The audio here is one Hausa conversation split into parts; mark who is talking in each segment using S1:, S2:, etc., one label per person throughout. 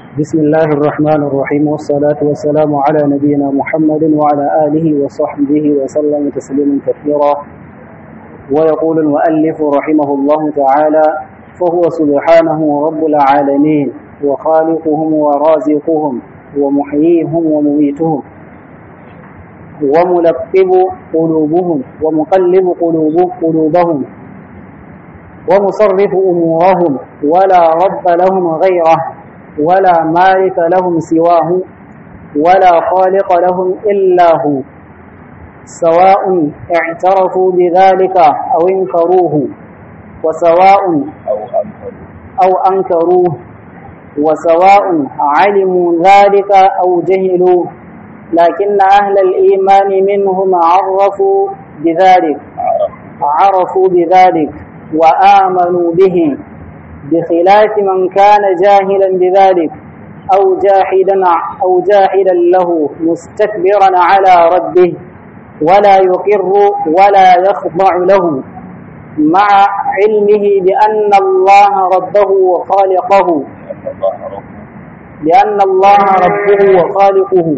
S1: بسم الله الرحمن الرحيم والصلاة والسلام على نبينا محمد وعلى آله وصحبه وسلم تسليما كثيرا ويقول المؤلف رحمه الله تعالى فهو سبحانه رب العالمين وخالقهم ورازقهم ومحييهم ومميتهم وملقب قلوبهم ومقلب قلوب قلوبهم ومصرف أمورهم ولا رب لهم غيره ولا مالك لهم سواه ولا خالق لهم إلا هو سواء اعترفوا بذلك أو انكروه وسواء أو أنكروه وسواء علموا ذلك أو جهلوا لكن أهل الإيمان منهم عرفوا بذلك عرفوا بذلك وآمنوا به بخلاف من كان جاهلا بذلك أو جاحدا أو جاحدا له مستكبرا على ربه ولا يقر ولا يخضع له مع علمه بأن الله ربه وخالقه بأن الله ربه وخالقه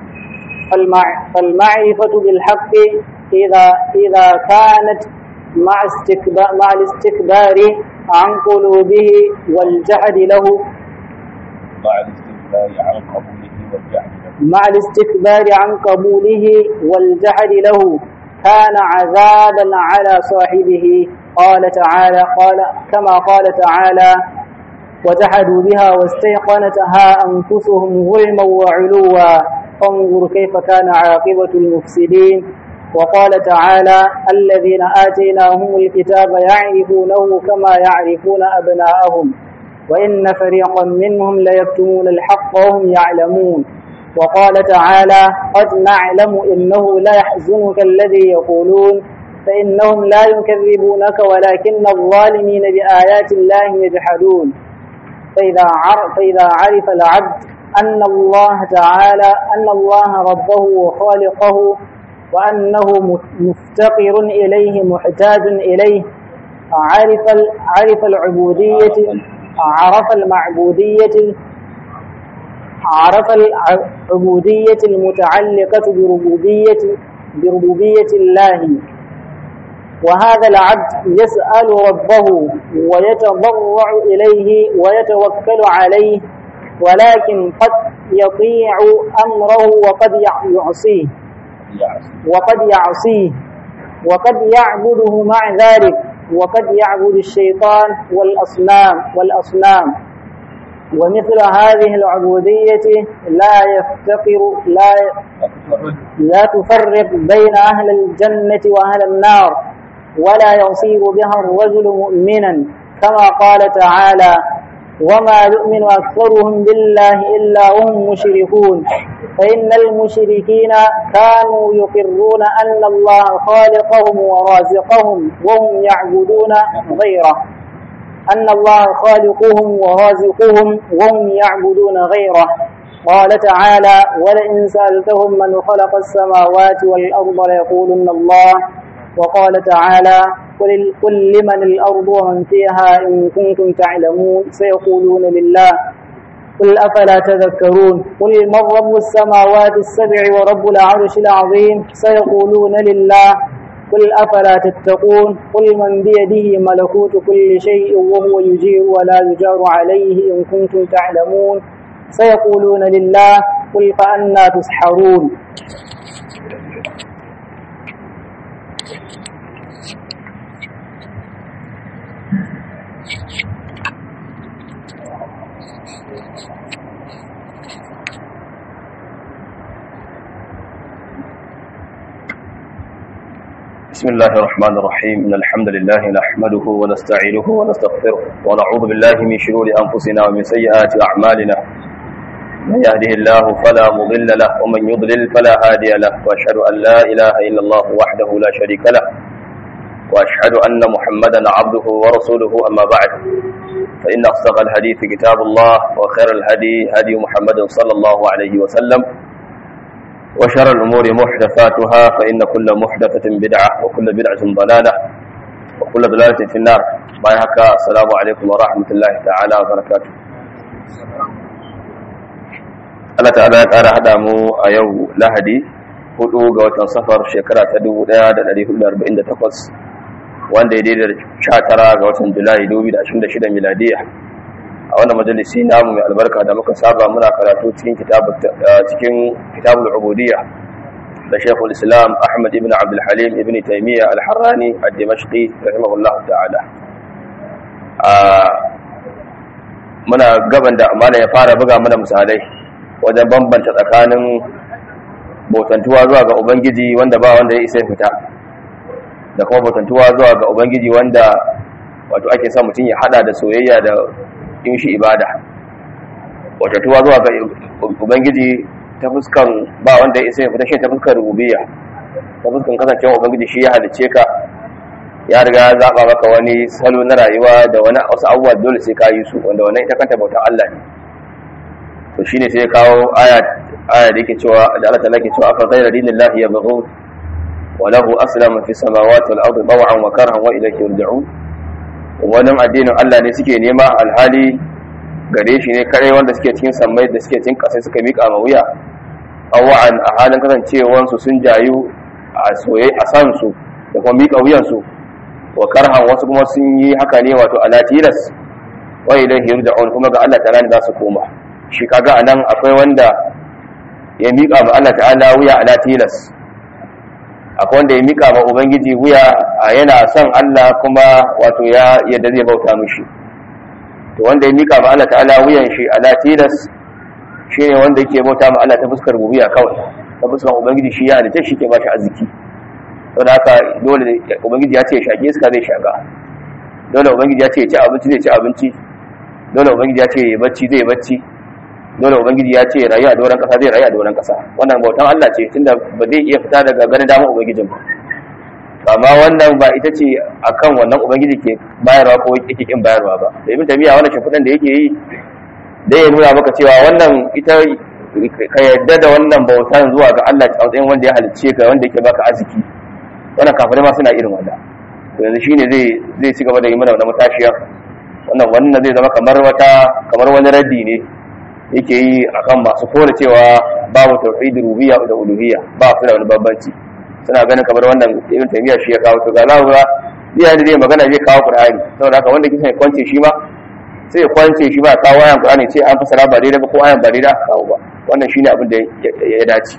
S1: فالمعرفة بالحق إذا إذا كانت مع استكبار مع الاستكبار عن قلوبه والجحد له
S2: مع الاستكبار عن قبوله والجحد له
S1: مع الاستكبار عن قبوله والجحد له كان عذابا على صاحبه قال تعالى قال كما قال تعالى وجحدوا بها واستيقنتها أنفسهم ظلما وعلوا فانظر كيف كان عاقبة المفسدين وقال تعالى الذين آتيناهم الكتاب يعرفونه كما يعرفون أبناءهم وإن فريقا منهم ليكتمون الحق وهم يعلمون وقال تعالى قد نعلم إنه لا يحزنك الذي يقولون فإنهم لا يكذبونك ولكن الظالمين بآيات الله يجحدون فإذا عرف, فإذا عرف العبد أن الله تعالى أن الله ربه وخالقه وأنه مفتقر إليه محتاج إليه عرف عرف العبودية عرف المعبودية عرف العبودية المتعلقة بربوبية بربوبية الله وهذا العبد يسأل ربه ويتضرع إليه ويتوكل عليه ولكن قد يطيع أمره وقد يعصيه وقد يعصيه وقد يعبده مع ذلك وقد يعبد الشيطان والأصنام والأصنام ومثل هذه العبودية لا يفتقر لا لا تفرق بين أهل الجنة وأهل النار ولا يصير بها الرجل مؤمنا كما قال تعالى وما يؤمن أكثرهم بالله إلا هم مشركون فإن المشركين كانوا يقرون أن الله خالقهم ورازقهم وهم يعبدون غيره أن الله خالقهم ورازقهم وهم يعبدون غيره قال تعالى ولئن سألتهم من خلق السماوات والأرض ليقولن الله وقال تعالى قل, قل لمن الأرض ومن فيها إن كنتم تعلمون سيقولون لله قل أفلا تذكرون قل من رب السماوات السبع ورب العرش العظيم سيقولون لله قل أفلا تتقون قل من بيده ملكوت كل شيء وهو يجير ولا يجار عليه إن كنتم تعلمون سيقولون لله قل فأنا تسحرون
S2: بسم الله الرحمن الرحيم إن الحمد لله نحمده ونستعينه ونستغفره ونعوذ بالله من شرور أنفسنا ومن سيئات أعمالنا من يهده الله فلا مضل له ومن يضلل فلا هادي له وأشهد أن لا إله إلا الله وحده لا شريك له وأشهد أن محمدا عبده ورسوله أما بعد فإن أصدق الحديث كتاب الله وخير الهدي هدي محمد صلى الله عليه وسلم وشر الأمور محدثاتها فإن كل محدثة بدعة وكل بدعة ضلالة وكل ضلالة في النار باي هكا السلام عليكم ورحمة الله تعالى وبركاته Allah ta'ala ya ƙara haɗa mu a yau lahadi hudu ga watan safar shekara ta 1448 wanda ya daidai da 19 ga watan julai 2026 miladiya a wannan majalisi namu mai albarka da muka saba muna karatu cikin cikin kitabul ubudiyya da shekul islam ahmad ibn abdul halim ibn taimiyya al-harrani al-dimashqi rahimahullahu ta'ala muna gaban da amana ya fara buga mana misalai wajen bambanta tsakanin bautantuwa zuwa ga ubangiji wanda ba wanda ya isa fita da kuma bautantuwa zuwa ga ubangiji wanda wato ake sa mutum ya hada da soyayya da yin shi ibada bautantuwa zuwa ga ubangiji ta fuskan ba wanda ya isa fita shi ta fuskan rububiyya ta fuskan kasancewa ubangiji shi ya halicce ka ya riga ya zaba maka wani salo na rayuwa da wani wasu abubuwa dole sai ka yi su wanda wannan ita kanta bautan Allah ne to shine sai ya kawo aya aya da yake cewa da Allah ta'ala ke cewa afa ghayra dinillahi yabghun wa lahu aslama fi samawati wal ardi taw'an wa karhan wa ilayhi yurja'un wannan addinin Allah ne suke nema alhali gare shi ne kare wanda suke cikin sammai da suke cikin kasai suka mika ma wuya awa'an a halin kasancewansu sun jayu a soye a san su da kuma mika wuyansu wa karhan wasu kuma sun yi haka ne wato ala tilas wa ilayhi yurja'un kuma ga Allah ta'ala ne za su koma shi kaga anan akwai wanda ya miƙa ma Allah ta'ala wuya ala tilas akwai wanda ya miƙa ma ubangiji wuya a yana son Allah kuma wato ya yadda zai bauta mishi to wanda ya miƙa ma Allah ta'ala wuyan shi ala tilas shine wanda yake bauta ma Allah ta fuskar rubiya kawai ta fuskar ubangiji shi ya halitta shi ke ba shi arziki saboda haka dole ubangiji ya ce shaƙe iska zai shaƙa dole ubangiji ya ce ci abinci zai ci abinci dole ubangiji ya ce bacci zai bacci dole ubangiji ya ce rayu a doron kasa zai rayu a doron kasa wannan bautan Allah ce tunda ba zai iya fita daga ganin damar ubangijin ba amma wannan ba ita ce akan wannan ubangiji ke bayarwa ko yake kin bayarwa ba da ibn tamiya wannan shafudan da yake yi dai ya nuna maka cewa wannan ita ka yadda da wannan bautan zuwa ga Allah a matsayin wanda ya halicce ka wanda yake baka arziki wannan kafirai ma suna irin wannan to yanzu shine zai zai ci gaba da yi mana wannan matashiya wannan wannan zai zama kamar wata kamar wani raddi ne yake yi akan masu kore cewa babu tauhid rububiyya da uluhiyya ba su da wani bambanci suna ganin kamar wannan ibn taymiya shi ya kawo to ga zaku ga iya da zai magana zai kawo qur'ani saboda haka wanda kisa ya kwance shi ma sai ya kwance shi ba kawo ayan qur'ani sai an fasara ba daidai ba ko ayan ba daidai aka kawo ba wannan shine abin da ya dace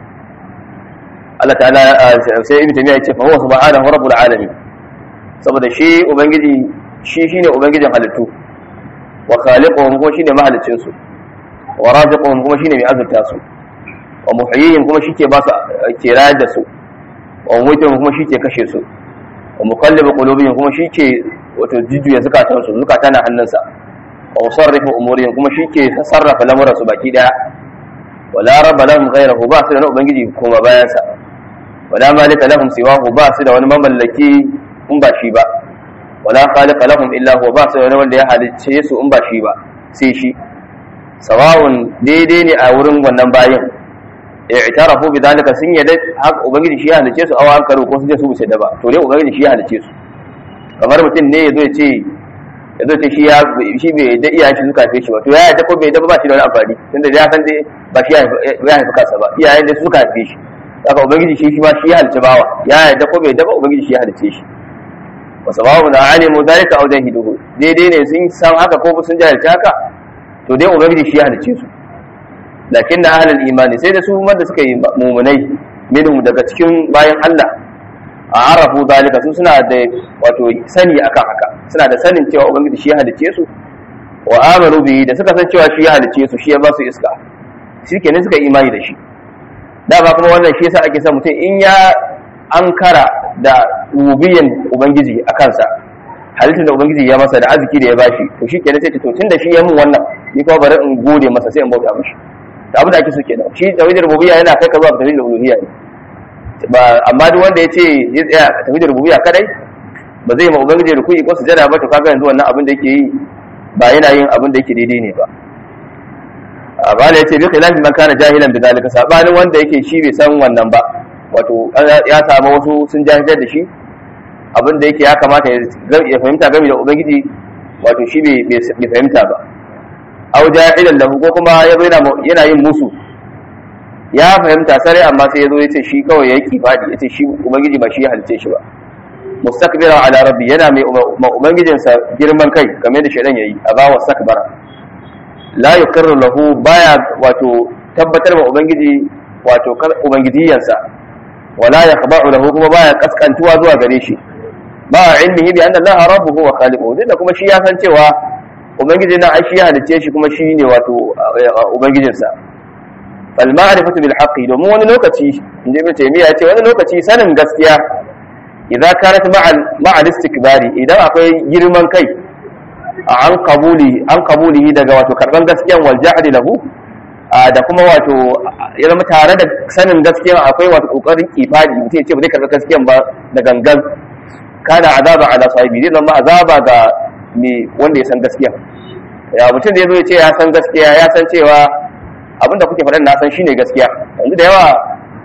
S2: Allah ta'ala sai ibn taymiya ya ce fa huwa subhanahu rabbul alamin saboda shi ubangiji shi shine ubangijin halittu wa khaliquhum ko shine mahalicin su wa raziquhum kuma shine mai azurta su wa muhyihim kuma shike ba su ke rayar da su wa mutuhum kuma shike kashe su wa muqallibu qulubihim kuma shike wato jujjuya zakatan su zakata na hannunsa wa musarrifu umurihim kuma shike sarrafa lamuran su baki daya wala rabba lahum ghayrahu ba su da ubangiji kuma bayan sa wala malika lahum siwahu ba su da wani mamallaki in ba shi ba wala khaliqa lahum illa huwa ba su da wani wanda ya halicce su in ba shi ba sai shi sawawun daidai ne a wurin wannan bayin i'tarafu bi dalika sun yadda haka ubangiji shi ya halice su awa an karo ko sun je su bisa da ba to dai ubangiji shi ya halice su kamar mutum ne yazo ya ce yazo ce shi ya shi bai da iyayen shi suka haife shi ba to ya yadda ko bai da ba shi da wani amfani tunda ya san dai ba shi ya haifi kansa ba iyayen da suka haife shi haka ubangiji shi shi ma shi ya halice bawa ya yadda ko bai da ba ubangiji shi ya halice shi wa sababu na alimu dalika aw jahiduhu daidai ne sun san haka ko sun jahilci haka to dai ubangiji shi ya halice su lakin na ahlul imani sai da su wanda suka yi mumunai minhum daga cikin bayan Allah a arafu zalika su suna da wato sani akan haka suna da sanin cewa ubangiji shi ya halice su wa amanu bihi da suka san cewa shi ya halice su shi ya ba su iska shi kenan suka imani da shi dama kuma wannan shi yasa ake son mutum in ya ankara da rubiyan ubangiji a kansa halittar da ubangiji ya masa da arziki da ya bashi to shi kenan sai ce to tun da shi ya mun wannan ni kuma bari in gode masa sai in bauta mishi da abin da ake so kenan shi tawhidul rububiyya yana kai ka zuwa tawhidul uluhiyya ne ba amma duk wanda ya ce ya tsaya tawhidul rububiyya kadai ba zai ma ubangiji ruku'i ko sujada ba to kaga yanzu wannan abin da yake yi ba yana yin abin da yake daidai ne ba bala ya ce bi khilafi man kana jahilan bi zalika sabanin wanda yake shi bai san wannan ba wato ya samu wasu sun jahiltar da shi abin da yake ya kamata ya fahimta game da ubangiji wato shi bai fahimta ba aw jahilan lahu ko kuma ya yana yana yin musu ya fahimta sare amma sai ya zo ya ce shi kawai ya yi fadi ya ce shi ubangiji ba shi ya halice shi ba mustakbiran ala rabbi yana mai ubangijinsa girman kai kamar da shaidan yayi a bawa sakbara la yuqirru lahu baya wato tabbatar wa ubangiji wato ubangijiyansa wala yaqba'u lahu kuma baya kaskantuwa zuwa gare shi ba ilmihi bi anna allaha rabbuhu wa khaliquhu duk da kuma shi ya san cewa ubangiji na shi ya halice shi kuma shi ne wato ubangijinsa fal ma'rifatu bil haqqi domin wani lokaci inda ibn taymiya ya ce wani lokaci sanin gaskiya idan kanat ma'al istikbari idan akwai girman kai an kabuli an kabulihi daga wato karban gaskiyan wal jahdi lahu da kuma wato ya zama tare da sanin gaskiyan akwai wato kokarin kifadi mutum ya ce ba zai karba gaskiyan ba da gangan kana azaba ala sahibi zai zama azaba ga me wanda ya san gaskiya ya mutum da ya zo ya ce ya san gaskiya ya san cewa abinda kuke faɗa na san shine gaskiya yanzu da yawa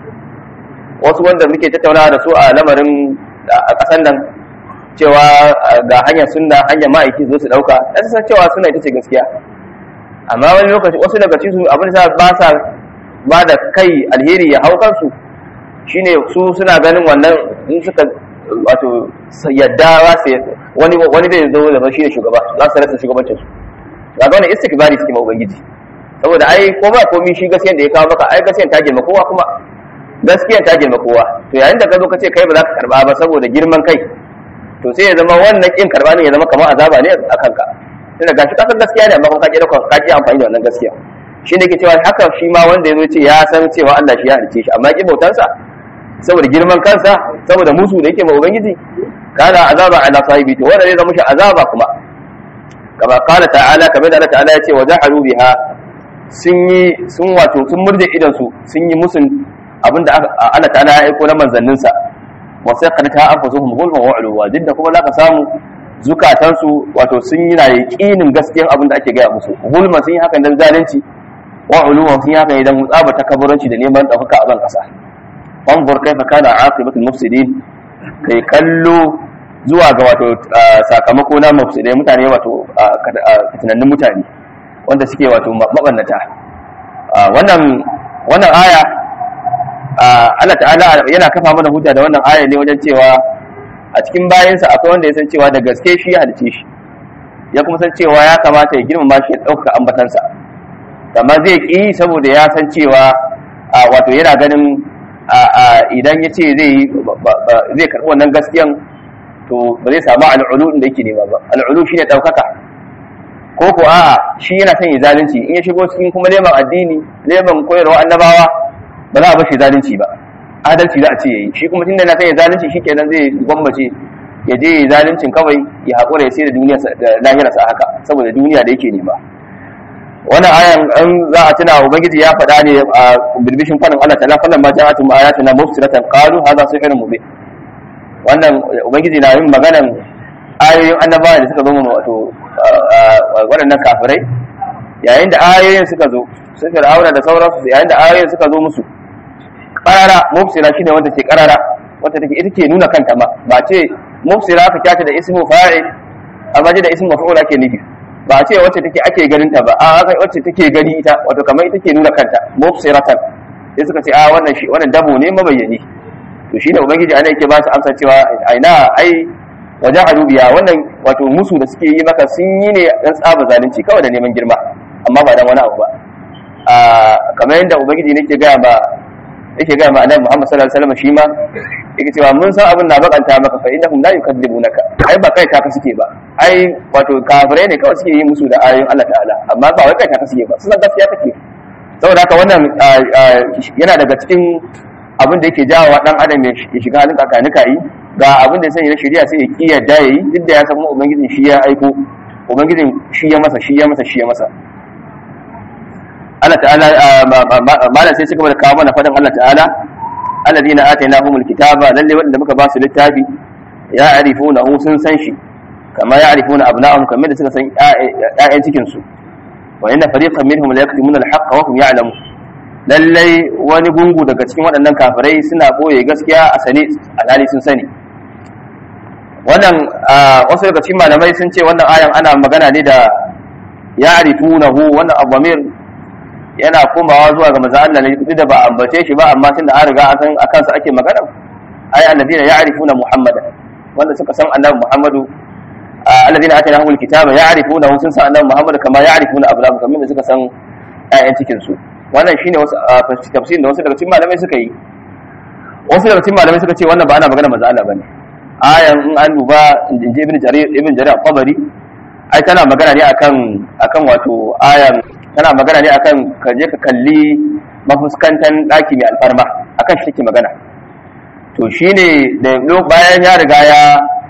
S2: wasu wanda muke tattaunawa da su a lamarin a ƙasan nan cewa ga hanyar sunna hanyar ma'aiki zo su ɗauka ya san cewa suna ita ce gaskiya amma wani lokaci wasu daga cikin su abin da ba sa ba da kai alheri ya hau kansu shine su suna ganin wannan in suka wato yadda za su wani wani zai zo da shi ne shugaba za su rasa shugabancin su ga wannan istikbari suke ma ubangiji saboda ai ko ba komi shi gaskiyan da ya kawo maka ai gaskiyan ta girma kowa kuma gaskiyan ta girma kowa to yayin da ka zo ka ce kai ba za ka karba ba saboda girman kai to sai ya zama wannan kin karba ne ya zama kamar azaba ne a kanka tunda gashi kasan gaskiya ne amma kuma ka ji dauka ka ji amfani da wannan gaskiya shi ne ke cewa haka shi ma wanda ya zo ce ya san cewa Allah shi ya halice shi amma ya ki bautansa saboda girman kansa saboda musu da yake ma ubangiji kana azaba ala sahibi to wanda zai zama shi azaba kuma kama qala ta'ala kamar da Allah ta'ala ya ce wa jahalu biha sun yi sun wato sun murje idan su sun yi musun abinda Allah ta'ala ya aiko na manzannin sa wa sai qad ta anfusuhum zulman wa ulwa duk da kuma zaka samu zukatan su wato sun yi na yaqinin gaskiyan abinda ake gaya musu zulma sun yi hakan dan zalunci wa ulwa sun yi hakan idan tsaba takabburanci da neman dauka a ban kasa fanzur kaifa kana aqibatul mufsidin kai kallo zuwa ga wato sakamako na mufsidai mutane wato fitinannun mutane wanda suke wato mabannata wannan wannan aya Allah ta'ala yana kafa mana hujja da wannan aya ne wajen cewa a cikin bayansa akwai wanda ya san cewa da gaske shi ya halice shi ya kuma san cewa ya kamata ya girmama shi ya ɗaukaka ambatansa amma zai ƙi saboda ya san cewa wato yana ganin idan ya ce zai karɓi wannan gaskiyan to ba zai samu al'ulu da yake nema ba al'ulu shine ɗaukaka ko ko a'a shi yana son ya zalunci in ya shigo cikin kuma neman addini neman koyarwa annabawa ba za a bashi zalunci ba adalci za a ce yayi shi kuma tunda yana son ya zalunci shikenan zai gwammace ya je ya zaluncin kawai ya haƙura ya sai da duniya da lahirarsa haka saboda duniya da yake nema wannan ayan an za a tuna ubangiji ya faɗa ne a birbishin faɗin Allah ta'ala fallan ma ja'atu ma ayatuna mufsiratan qalu hadha sihrun mubin wannan ubangiji na yin maganan ayoyin annabawa da suka zo mu wato waɗannan kafirai yayin da ayoyin suka zo su fir'auna da sauransu yayin da ayoyin suka zo musu qarara mufsira shine wanda ke qarara wanda take ita ke nuna kanta ma ba ce mufsira ka kyata da ismu fa'il amma da ismu maf'ul ake nufi ba a ce wacce take ake ganin ta ba a haka wacce take gani ita wato kamar ita ke nuna kanta mufsiratan sai suka ce a wannan shi wannan dabo ne mabayyani to shine ubangiji ana yake ba su amsa cewa aina ai waja'alu biya wannan wato musu da suke yi maka sun yi ne dan tsaba zalunci kawai da neman girma amma ba dan wani abu ba a kamar yadda ubangiji ne ke gaya ba yake gaya ma annabi Muhammad sallallahu alaihi wasallam shi ma yake cewa mun san abin na bakanta maka fa innahum la yukadzibunaka ai ba kai taka suke ba ai wato kafirai ne kawai suke yi musu da ayoyin Allah ta'ala amma ba wai kai taka suke ba sun gaskiya take saboda haka wannan yana daga cikin abin da yake jawo dan adam ya shiga halin kakanika yi ga abin da ya sanya na shari'a sai ya ki yadda yayi duk da ya san kuma ubangijin shi ya aiko ubangijin shi ya masa shi ya masa shi ya masa Allah ta'ala malam sai suka kawo mana fadin Allah ta'ala alladhina atainahumul kitaba lalle wanda muka ba su littafi ya arifuna hu sun san shi kama ya arifuna abna'ahum kamar da suka san ƴaƴan cikin su wa inna fariqan minhum la yaktumuna al-haqqa wa hum ya'lamun lalle wani gungu daga cikin waɗannan kafirai suna boye gaskiya a sane alhali sun sani wannan wasu daga cikin malamai sun ce wannan ayan ana magana ne da ya'rifunahu wannan abamir yana komawa zuwa ga manzo Allah ne duk da ba ambace shi ba amma tunda an riga an san akan sa ake magana ai alladina ya'rifuna muhammadan wanda suka san annabi muhammadu alladina atainahumul kitaba ya'rifunahu sun san annabi muhammadu kama ya'rifuna abnahum kamar da suka san ayyan cikin su wannan shine wasu tafsirin da wasu daga cikin malamai suka yi wasu daga cikin malamai suka ce wannan ba ana magana manzo Allah bane ayan in an duba inji ibn jarir ibn jarir al-qabari ai tana magana ne akan akan wato ayan tana magana ne akan ka je ka kalli mafuskantan daki mai alfarma akan shi take magana to shine da bayan ya riga ya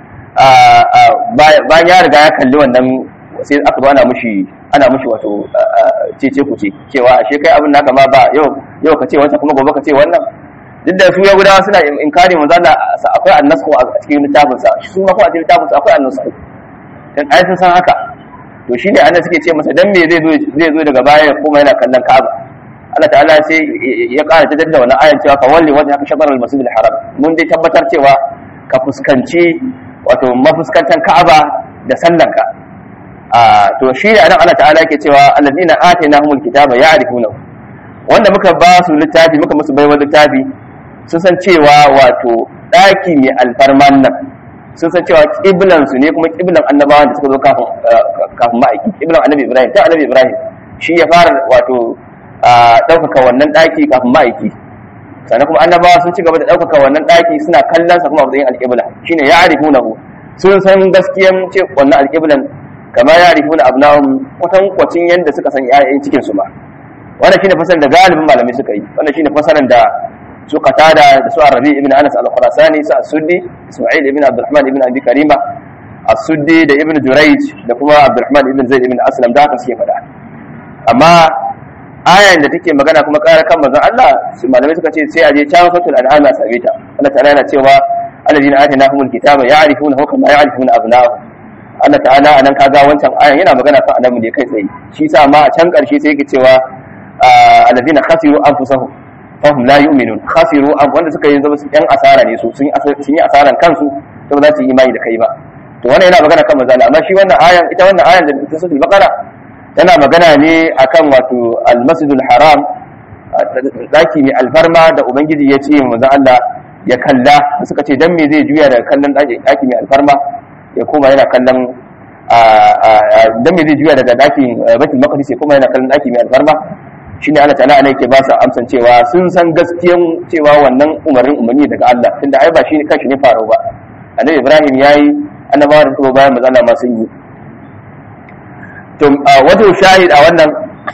S2: bayan ya riga ya kalli wannan sai aka zo ana mushi ana mushi wato cece ku ce cewa ashe kai abin naka ma ba yau yau ka ce wancan kuma gobe ka ce wannan duk da su yahudawa suna inkari manzo Allah akwai annasku a cikin littafin sa su ma ko a cikin littafin sa akwai annasku dan ai sun san haka to shine annabi suke ce masa dan me zai zo zai zo daga baya kuma yana kallon Ka'aba Allah ta'ala sai ya ƙara ta da wannan ayan cewa ka walli wajha ka shatr al-masjid al-haram mun dai tabbatar cewa ka fuskanci wato mafuskantan Ka'aba da sallanka a to shi ne anan Allah ta'ala yake cewa alladina atainahumul kitaba ya'rifunahu wanda muka ba su littafi muka musu baiwa littafi sun san cewa wato daki mai alfarman nan sun san cewa kiblan su ne kuma kiblan annabawan da suka zo kafin kafin ma'aiki kiblan annabi Ibrahim ta annabi Ibrahim shi ya fara wato ɗaukaka wannan daki kafin ma'aiki sannan kuma annabawa sun ci gaba da ɗaukaka wannan daki suna kallon sa kuma a matsayin alƙibla shine ya'rifunahu sun san gaskiyan ce wannan alƙiblan kama ya rifu na abnahum kwatan kwacin yadda suka san ƴaƴan cikin su ba wannan shine fasaran da galibin malamai suka yi wannan shine fasaran da su qatada da su arabi ibn anas al-khurasani su as-suddi isma'il ibn abdurrahman ibn abi karima as-suddi da ibn jurayj da kuma abdurrahman ibn zaid ibn aslam da haka suke faɗa amma ayan da take magana kuma ƙara kan manzon Allah su malamai suka ce sai a je can fatul an'am a same ta Allah ta'ala yana cewa alladhina atainahumul kitaba ya'rifunahu kama ya'rifuna abna'ahum Allah ta'ala anan kaga wancan ayan yana magana kan annabi ne kai tsaye shi sa ma a can karshe sai yake cewa alladhina khasiru anfusahum fahum la yu'minun khasiru an wanda suka yi zama yan asara ne su sun yi asaran kansu to ba za su yi imani da kai ba to wannan yana magana kan manzo amma shi wannan ayan ita wannan ayan da ta suratul baqara tana magana ne akan wato al-masjidul haram daki mai alfarma da ubangiji ya ce manzo Allah ya kalla suka ce dan me zai juya daga kallon daki mai alfarma ya koma yana kallon dan me zai juya daga dakin baitul maqdis ya koma yana kallon daki mai alfarma shine Allah ta'ala ana yake ba su amsan cewa sun san gaskiyan cewa wannan umarnin umarni daga Allah tunda ai ba shi kanshi ne faru ba annabi Ibrahim yayi annabawa da kuma bayan mazana ma sun yi to wato shahid a wannan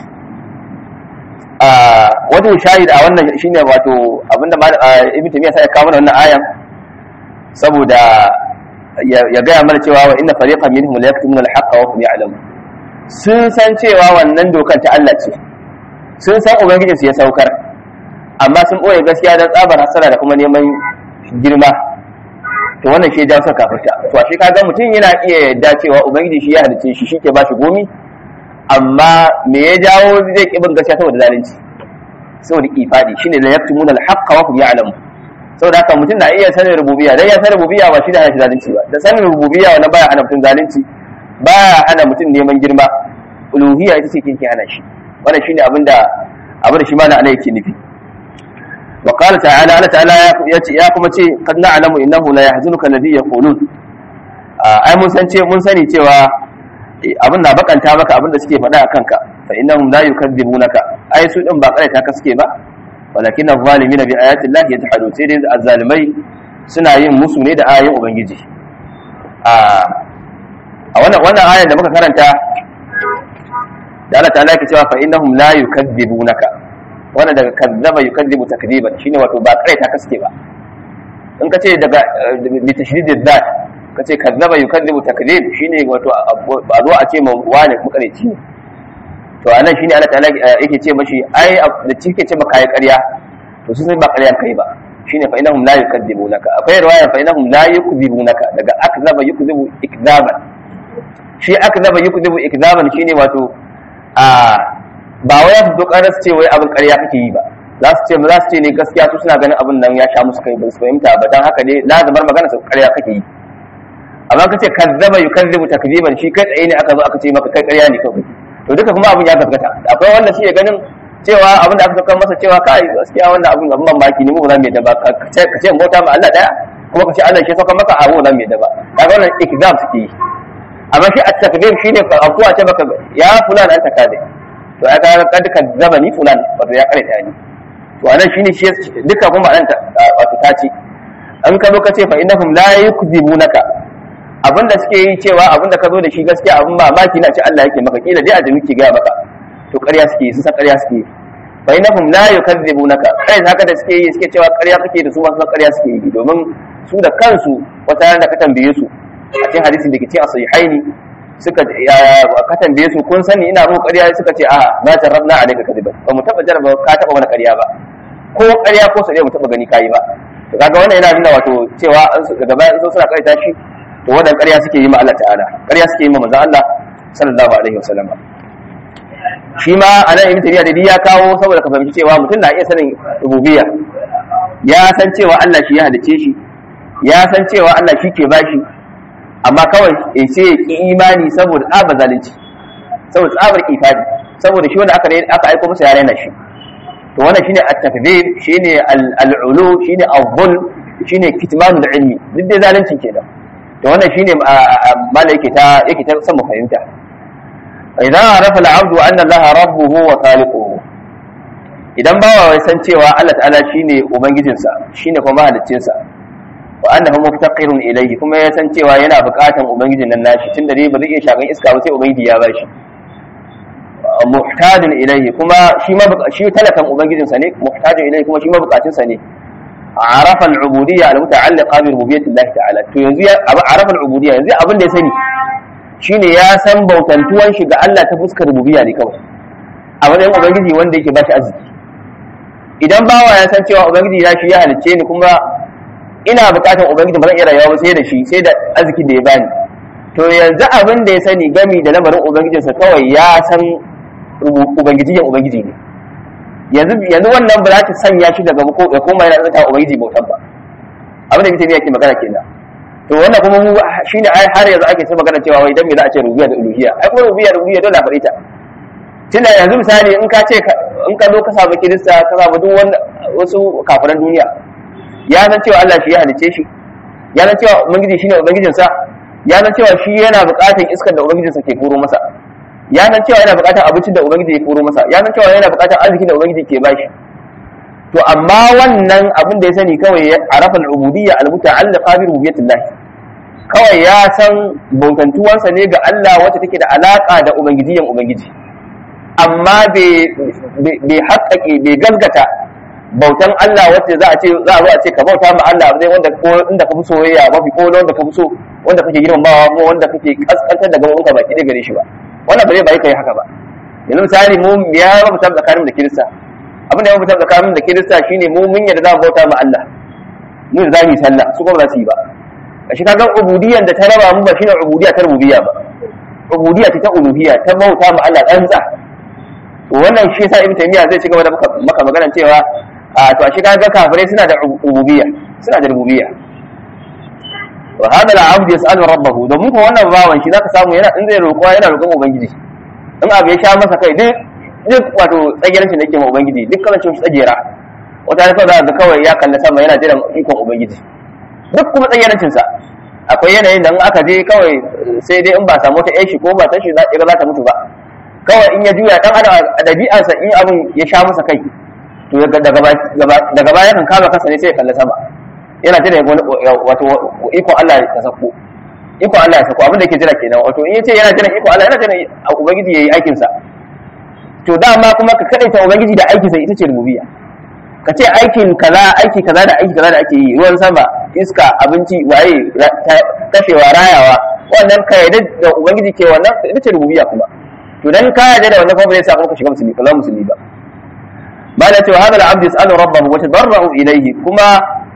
S2: wato shahid a wannan shine wato abinda ibn tamiya sai ya kawo wannan ayan saboda ya gaya mana cewa wa inna fariqan minhum la yaktumuna al-haqqa wa hum ya'lamun sun san cewa wannan dokar ta Allah ce sun san ubangiji su ya saukar amma sun boye gaskiya dan tsabar hasara da kuma neman girma to wannan shi ya jawo kafirta to shi kaga mutum yana iya yadda cewa ubangiji shi ya halice shi shi ke ba shi gomi amma me ya jawo zai ki bin gaskiya saboda zalunci saboda ifadi shine la yaktumuna al-haqqa wa hum ya'lamun saboda haka mutum na iya sanin rububiyya dan ya san rububiyya ba shi da hana zalunci ba da sanin rububiyya wannan baya hana mutum zalunci baya hana mutum neman girma uluhiyya ita ce kinki hana shi wannan shine abinda abin da shi mana ana yake nufi wa qala ta'ala Allah ta'ala ya ce ya kuma ce kad na'lamu innahu la yahzunuka alladhi yaqulun ai mun san ce mun sani cewa abin na bakanta maka abin da suke faɗa akan ka fa innahum la yukadzibunaka ai su din ba kare ta ka suke ba walakin az-zalimina bi ayati llahi yajhadun sai dai az-zalimai suna yin musu ne da ayoyin ubangiji a a wannan wannan ayan da muka karanta da Allah ta'ala yake cewa fa innahum la yukadzibunaka wannan daga kadzaba yukadzibu takdiban shine wato ba kare ta ka suke ba in ka ce daga bi tashdidid dat ka ce kadzaba yukadzibu takdib shine wato a zo a ce ma wani makareci ne to anan shine Allah ta'ala yake ce mashi ai da cike ce maka kai ƙarya to su sai ba ƙarya kai ba shine fa innahum la yukadzibunaka akwai riwaya fa innahum la yukdzibunaka daga akzaba yukdzibu ikzaban shi akzaba yukdzibu ikzaban shine wato a ba wai su dokarar su ce wai abin ƙarya kake yi ba za su ce ba za su ce ne gaskiya su suna ganin abin nan ya sha musu kai ba su fahimta ba dan haka ne lazimar magana su ƙarya kake yi amma ka ce kazzaba yukazzibu takziban shi kai tsaye ne aka zo aka ce maka kai ƙarya ne kawai to duka kuma abin ya gaskata akwai wanda shi ya ganin cewa abin da aka saka masa cewa kai gaskiya wannan abin abin mamaki ne mu ba za mu yadda ba ka ce ka ce bauta ma Allah daya kuma ka ce Allah shi saka maka abu za mu yadda ba kaga wannan ikzam suke yi amma shi at-takdir shine ka afuwa ce baka ya fulan anta kade to aka kad ka zaba ni fulan wato ya kare ta ni to anan shine shi duka kuma anan wato ta ce an ka zo ka ce fa innahum la yukzibunaka abinda suke yi cewa abinda ka zo da shi gaskiya abin mamaki na ce Allah yake maka kila dai a jami ke gaya maka to ƙarya suke yi sun san ƙarya suke yi fa innahum la yukadzibunaka kai haka da suke yi suke cewa ƙarya kake da su ma san ƙarya suke yi domin su da kansu wata ran da ka tambaye su a cikin hadisin da ke cikin sahihaini suka ka tambaye su kun sani ina roƙo ƙarya suka ce a na jarrabna alayka kadiban ba mu taba jarraba ka taba mana ƙarya ba ko ƙarya ko sai mu taba gani kai ba to kaga wannan yana nuna wato cewa daga bayan sun suna ƙarya shi to wannan ƙarya suke yi ma Allah ta'ala ƙarya suke yi ma manzon Allah sallallahu alaihi wasallam shi ma anan ibn tabiya da ya kawo saboda ka fahimci cewa mutum na iya sanin rububiyya ya san cewa Allah shi ya halice shi ya san cewa Allah shi ke bashi amma kawai ya ce ya ki imani saboda tsabar zalunci saboda tsabar ifadi saboda shi wanda aka aka aiko masa ya raina shi to wannan shine at-takdhib shine al-ulu shine al-dhul shine kitmanul ilmi duk dai zalunci kenan to wannan shine mala yake ta yake ta san mu fahimta idan arafa al-abdu anna Allah rabbuhu wa khaliquhu idan bawa wai san cewa Allah ta'ala shine ubangijinsa shine kuma mahaliccinsa wa annahu muftaqirun ilayhi kuma ya san cewa yana buƙatan ubangijin nan nashi tunda dai ba zai iya shagan iska ba sai ubangiji ya bashi muhtajin ilayhi kuma shi ma shi talakan ubangijinsa ne muhtajin ilayhi kuma shi ma buƙatunsa ne عرف العبودية المتعلقة بربوبية الله تعالى to yanzu ya عرف العبودية yanzu abin da ya sani shine ya san bautantuwan shi ga Allah ta fuskar rububiyya ne kawai a wajen ubangiji wanda yake bashi arziki idan bawa ya san cewa ubangiji ya shi ya halicce ni kuma ina bukatar ubangiji ba zan iya rayuwa ba sai da shi sai da arzikin da ya bani to yanzu abin da ya sani gami da lamarin ubangijinsa kawai ya san ubangijiyar ubangiji ne yanzu yanzu wannan ba za ta sanya shi daga ko ya koma yana tsaka ubangiji bautan ba abin da mutum yake magana kenan to wannan kuma mu shine ai har yanzu ake sai magana cewa wai dan me za a ce rububiyya da uluhiyya ai kuma rububiyya da uluhiyya dole a faɗi ta tunda yanzu misali in ka ce in ka zo ka samu kirista ka samu duk wanda wasu kafiran duniya ya san cewa Allah shi ya halice shi ya san cewa ubangiji shine ubangijinsa ya san cewa shi yana buƙatar iskar da ubangijinsa ke koro masa ya san cewa yana buƙatar abincin da ubangiji ya koro masa ya san cewa yana buƙatar arzikin da ubangiji ke bashi to amma wannan abin da ya sani kawai ya arafa al-ubudiyya al-muta'alliqa bi rububiyyatillah kawai ya san bautantuwansa ne ga Allah wacce take da alaka da ubangijiyyan ubangiji amma bai haƙaƙe bai gaskata bautan Allah wacce za a ce za a zo a ce ka bauta ma Allah zai wanda ko inda ka fi soyayya mafi ko wanda ka fi so wanda kake girmamawa ko wanda kake kaskantar da gaban ka baki da gare shi ba wannan ba zai bai kai haka ba yanzu misali mu ya rubuta tsakanin da kirista abin da ya rubuta tsakanin da kirista shine mu mun yadda za mu bauta ma Allah mu da za mu yi sallah su kuma ba za su yi ba a shi kaga ubudiyyan da ta raba mu ba shine ubudiyya ta rububiyya ba ubudiyya ta uluhiyya ta bauta ma Allah tsantsa to wannan shi yasa ibn taymiya zai ci gaba da maka magana cewa a to a shi kaga kafirai suna da ubudiyya suna da rububiyya wa hada al-abd yas'alu rabbahu domin ko wannan bawan shi zaka samu yana in zai roƙo yana roƙon ubangiji in abu ya sha masa kai duk duk wato tsagerancin da yake ma ubangiji duk kalancin shi tsagera wata ne kawai za ga kawai ya kalli sama yana jiran ikon ubangiji duk kuma tsagerancin sa akwai yanayin da in aka je kawai sai dai in ba samu ta shi ko ba ta shi za ta mutu ba kawai in ya juya dan adam a dabi'arsa in abin ya sha masa kai to daga baya kan kama kansa ne sai ya kalli sama yana jira wato ikon Allah ya sako ikon Allah ya sako abin da yake jira kenan wato in yace yana jira ikon Allah yana jira ubangiji yayi aikin sa to dama kuma ka kadaita ubangiji da aikin sa ita ce rububiyya ka ce aikin kaza aiki kaza da aiki kaza da ake yi ruwan sama iska abinci waye kashewa rayawa wannan ka yarda da ubangiji ke wannan ita ce rububiyya kuma to dan ka yarda da wannan kuma bai sa ka shiga musulmi kaza musulmi ba bala cewa hadal abd yasalu rabbahu wa tadarru ilayhi kuma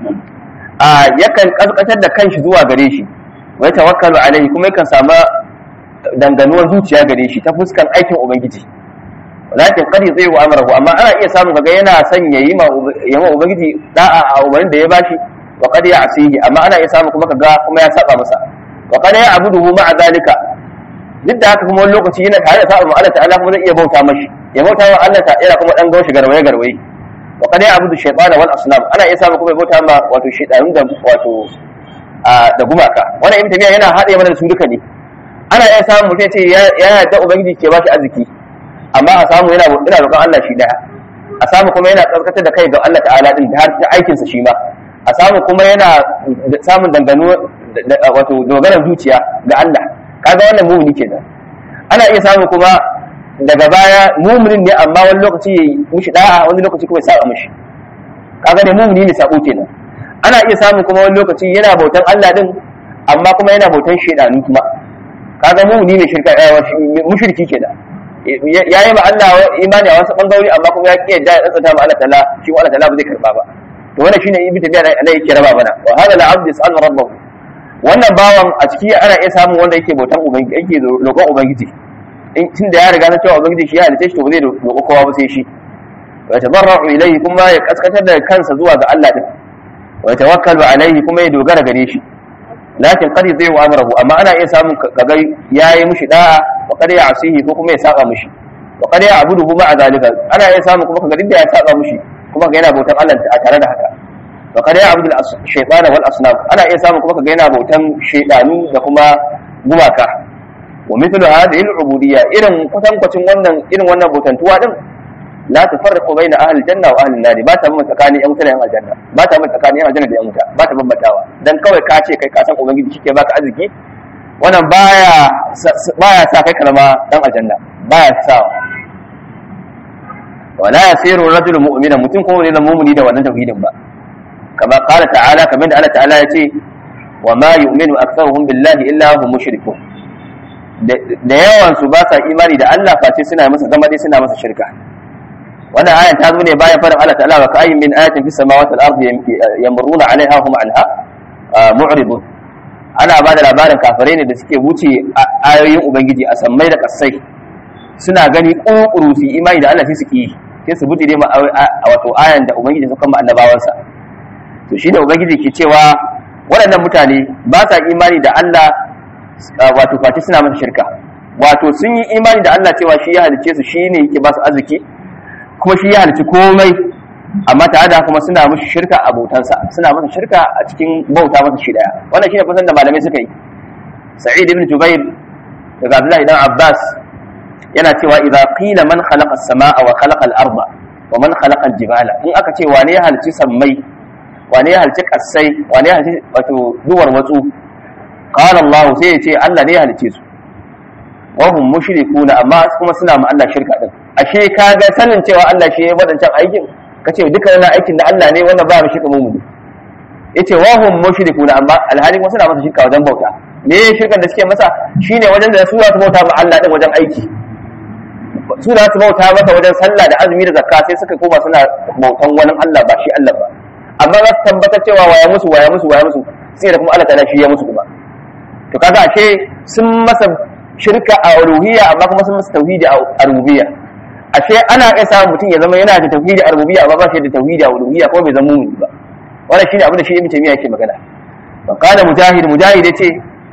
S2: yakan kaskatar da kanshi zuwa gare shi wa tawakkalu alaihi kuma yakan samu danganuwar zuciya gare shi ta fuskan aikin ubangiji walakin qad yudhi'u amrahu amma ana iya samun kaga yana son yayi ma yama ubangiji da'a a umarnin da ya bashi wa qad ya'sihi amma ana iya samun kuma kaga kuma ya saba masa wa qad ya'buduhu ma'a zalika duk da haka kuma wani lokaci yana tare da sa'a ma Allah ta'ala kuma zai iya bauta mashi ya bauta wa Allah ta'ala kuma dan gaushe garwaye garwaye wa qad ya'budu shaytana wal asnam ana iya samu kuma ya bauta ma wato shaytanu da wato da gumaka wannan ibn tabiya yana haɗe mana da su duka ne ana iya samun mutum ce ya yarda ubangiji ke bashi arziki amma a samu yana ina roƙon Allah shi daya a samu kuma yana tsarkatar da kai ga Allah ta'ala din har ta aikin sa shi ma a samu kuma yana samun dangano wato dogaran zuciya ga Allah kaga wannan mumini kenan ana iya samu kuma daga baya muminin ne amma wani lokaci ya mishi da'a wani lokaci kuma ya saba mishi kaga ne mumini ne sabo kenan ana iya samun kuma wani lokaci yana bautan Allah din amma kuma yana bautan shedanu kuma kaga mumini ne shirka mushriki kenan ya yi ma Allah imani a wasu bangarori amma kuma ya ki yadda ya tsantsanta ma Allah ta'ala shi Allah ta'ala ba zai karba ba to wannan shine ibnu tabiya da Allah yake raba mana wa hada al-abd yas'al rabbahu wannan bawan a ciki ana iya samun wanda yake bautan ubangiji yake roƙon ubangiji in tunda ya riga na cewa ubangiji shi ya halice shi to ba zai roƙo kowa ba sai shi wa tabarra'u ilayhi kuma ya kaskatar da kansa zuwa ga Allah din wa tawakkalu alayhi kuma ya dogara gare shi lakin qad yudhi'u amrahu amma ana iya samun kaga yayi mushi da'a wa qad ya'sihi ko kuma ya saba mushi wa qad ya'buduhu ma'a zalika ana iya samun kuma kaga duk ya saba mushi kuma ga yana bautan Allah a tare da haka wa qad ya'budu ash-shaytana wal asnam ana iya samun kuma kaga yana bautan shaytanu da kuma gumaka wa mithlu hadhihi al-ubudiyya irin kwatankwacin wannan irin wannan bautantuwa din la tufarriqu baina ahli janna wa ahli nar ba ta mun tsakanin yan wuta da yan aljanna ba ta mun tsakanin yan aljanna da yan wuta ba ta bambatawa dan kawai ka ce kai ka san ubangiji shike baka arziki wannan baya baya sa kai kalma dan aljanna baya sa wala yasiru rajul mu'mina mutum ko ne mu'mini da wannan tauhidin ba kama qala ta'ala kamar da Allah ta'ala ya ce wa ma yu'minu aktharuhum billahi illa hum mushrikun da yawan su ba sa imani da Allah face suna masa zama dai suna masa shirka wannan ayan ta zo ne bayan faɗin Allah ta'ala wa ka'ayyin min ayatin fis samawati wal ardi yamruna 'alayha hum 'anha mu'ridun ana ba da labarin kafirai ne da suke wuce ayoyin ubangiji a sammai da kasai suna gani ƙuƙuru su imani da Allah sai su ki sai su bujire ma wato ayan da ubangiji suka ma annabawansa to shi da ubangiji ke cewa waɗannan mutane ba sa imani da Allah wato face suna masa shirka wato sun yi imani da Allah cewa shi ya halice su shi ne yake ba su arziki kuma shi ya halici komai amma tare da kuma suna mushi shirka a bautansa suna masa shirka a cikin bauta masa shi daya wannan shine kusan da malamai suka yi sa'id ibn jubair daga abdullahi dan abbas yana cewa idza qila man khalaqa as-samaa wa khalaqa al-arda wa man khalaqa al-jibala in aka ce wane ya halici sammai wane ya halici kasai wane ya halici wato duwar watsu qala allah sai ya ce allah ne ya halice su wa hum mushrikuna amma kuma suna ma Allah shirka din ashe kaga sanin cewa Allah shi ya wadancan aikin kace duka wannan aikin da Allah ne wannan ba mu shirka mu yace wa hum mushrikuna amma alhali kuma suna masa shirka wajen bauta me shirkan da suke masa shine wajen da su za su bauta ma Allah din wajen aiki su za su bauta masa wajen sallah da azumi da zakka sai suka koma suna bautan wani Allah ba shi Allah ba amma za su tabbatar cewa waya musu waya musu waya musu sai da kuma Allah ta'ala shi ya musu kuma to kaga ashe sun masa shirka a uluhiyya amma kuma sun masa tauhidi a rububiyya ashe ana iya samun mutum ya zama yana da tauhidi a rububiyya amma ba shi da tauhidi a uluhiyya ko bai zama mumini ba wannan shine abin da shi ibn taymiya yake magana fa qala mujahid mujahid yace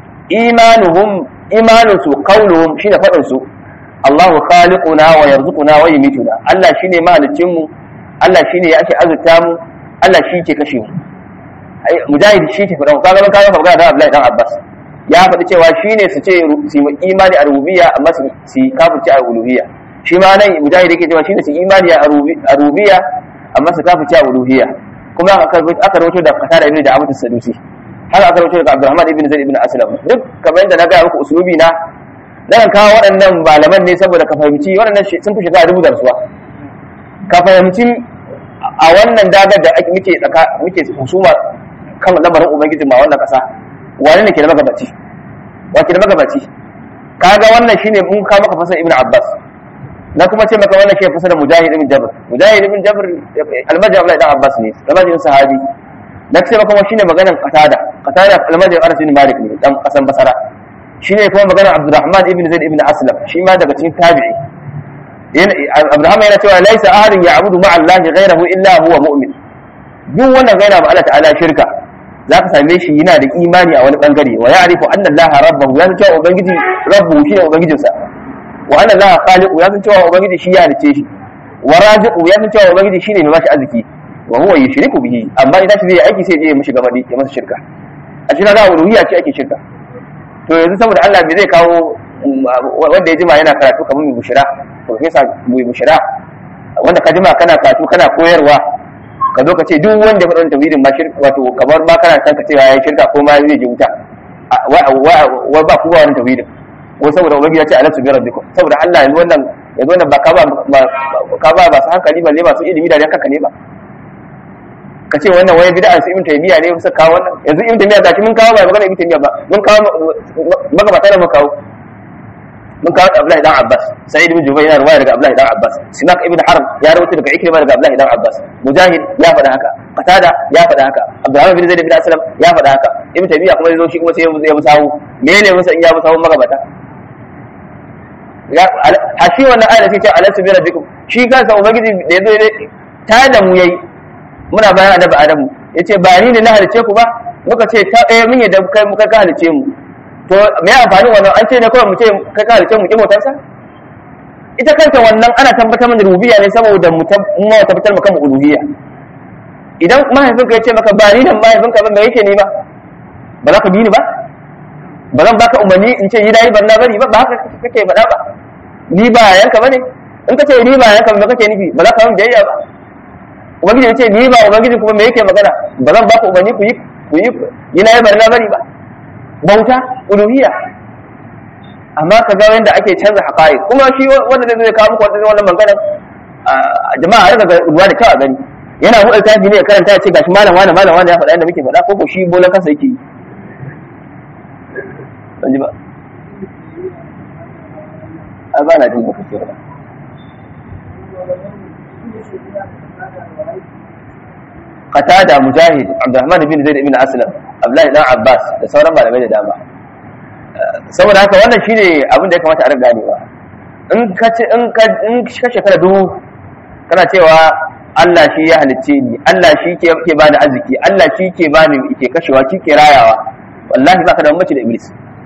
S2: imanuhum imanusu qawluhum shine fadin su Allahu khaliquna wa yarzuquna wa yumituna Allah shine mahalicin mu Allah shine ya ake azurta mu Allah shi ke kashe mu mujahid shi ke faɗa kaga ban kaga magana da Abdullahi dan Abbas ya faɗi cewa shine su ce su imani a rububiyya amma su su kafirci a uluhiyya shi ma nan mujahid yake cewa shine su imani a rububiyya amma su kafirci a uluhiyya kuma aka aka rawaito da Qatada ibn da Abu Sadusi har aka rawaito da Abdurrahman ibn Zaid ibn Aslam duk kamar yadda na ga muku usulubi na dan kawo waɗannan malaman ne saboda ka fahimci waɗannan sun fi shiga dubu da rasuwa ka fahimci a wannan dagar da muke tsaka muke husuma kan lamarin ubangiji ma wannan kasa wani ne ke da magabaci wa ke da magabaci kaga wannan shine mun ka maka fasar ibnu abbas na kuma ce maka wannan shi fasar mujahid ibn jabr mujahid ibn jabr almajid abdullahi dan abbas ne almajid sahabi na ce maka shine maganar qatada qatada almajid anas ibn malik ne dan kasan basara shine kuma maganar abdurrahman ibn zaid ibn aslam shi ma daga cikin tabi'i Abraham yana cewa laisa ahadin ya'budu ma'a Allah ghayrahu illa huwa mu'min duk wannan gaira ma Allah ta'ala shirka zaka same shi yana da imani a wani bangare wa ya'rifu anna allaha rabbahu ya san cewa ubangiji rabbu shi ne ubangijinsa wa anna allaha khaliqu ya san cewa ubangiji shi ya halice shi wa raziqu ya san cewa ubangiji shine mai bashi arziki wa huwa yushriku bihi amma idan shi zai aiki sai ya je ya mishi gabadi ya masa shirka a shi kaga uluhiyya ce ake shirka to yanzu saboda Allah me zai kawo wanda ya jima yana karatu kamar mai bushira professor mai bushira wanda ka jima kana karatu kana koyarwa ka zo ka ce duk wanda ya faɗa tauhidin ma shirka wato kamar ma kana san ka cewa yayin shirka ko ma zai je wuta wa ba ku ba wannan tauhidin ko saboda ubangiji ya ce alastu bi rabbikum saboda Allah yanzu wannan yanzu wannan ba ka ba ka ba ba su hankali ba ne ba su ilimi da dan kanka ne ba ka ce wannan wani bid'a su ibn taymiya ne suka kawo wannan yanzu ibn taymiya gashi mun kawo ba magana ibn taymiya ba mun kawo magabata da mun kawo mun kawo Abdullahi dan Abbas Sa'id ibn Jubayr yana riwaya daga Abdullahi dan Abbas Simak ibn Harb ya rawaito daga Ikrimah daga Abdullahi dan Abbas Mujahid ya faɗa haka Qatada ya faɗa haka Abdurrahman bin Zaid bin Aslam ya faɗa haka Ibn Taymiyyah kuma yazo shi kuma sai ya musawu menene musa in ya musawu magabata ya a shi wannan ayat sai ce alastu bi rabbikum shi kansa ubangiji da yazo ne ta da mu yayi muna bayan adabi adamu yace ba ni ne na halice ku ba muka ce ta eh mun yadda kai muka ka halice mu to me amfani wannan an ce ne kawai mu ce kai ka halice mu ki motarsa ita kanta wannan ana tabbatar da rububiyya ne saboda mu tabbatar maka mu uluhiyya idan mahaifinka ya ce maka ba ni da mahaifinka ba me yake ni ba ba za ka bi ni ba ba zan baka umarni in ce yi na yi barna bari ba ba haka kake faɗa ba ni ba yanka bane in ka ce ni ba yanka ba kake nufi ba za ka yi biyayya ba ubangiji ya ce ni ba ubangiji kuma me yake magana ba zan baka umarni ku yi ku yi yi na yi barna bari ba bauta uluhiyya amma ka ga yadda ake canza haƙa'i kuma shi wanda zai zai kawo muku wannan magana jama'a har daga ruwa da kyau a gani yana buɗe tafi ne ya karanta ya ce gashi malam wani malam wani ya faɗa yadda muke faɗa ko ko shi bolan kansa yake yi ban ji ba a ba na jin ba kake ba qatada mujahid abdurrahman bin zaid ibn aslam abdullahi dan abbas da sauran malamai da dama saboda haka wannan shine abin da ya kamata a riga ganewa in ka ce in ka in ka shekara dubu kana cewa Allah shi ya halicce ni Allah shi ke ke bani arziki Allah shi ke bani ke kashewa shi ke rayawa wallahi baka da bambanci da iblis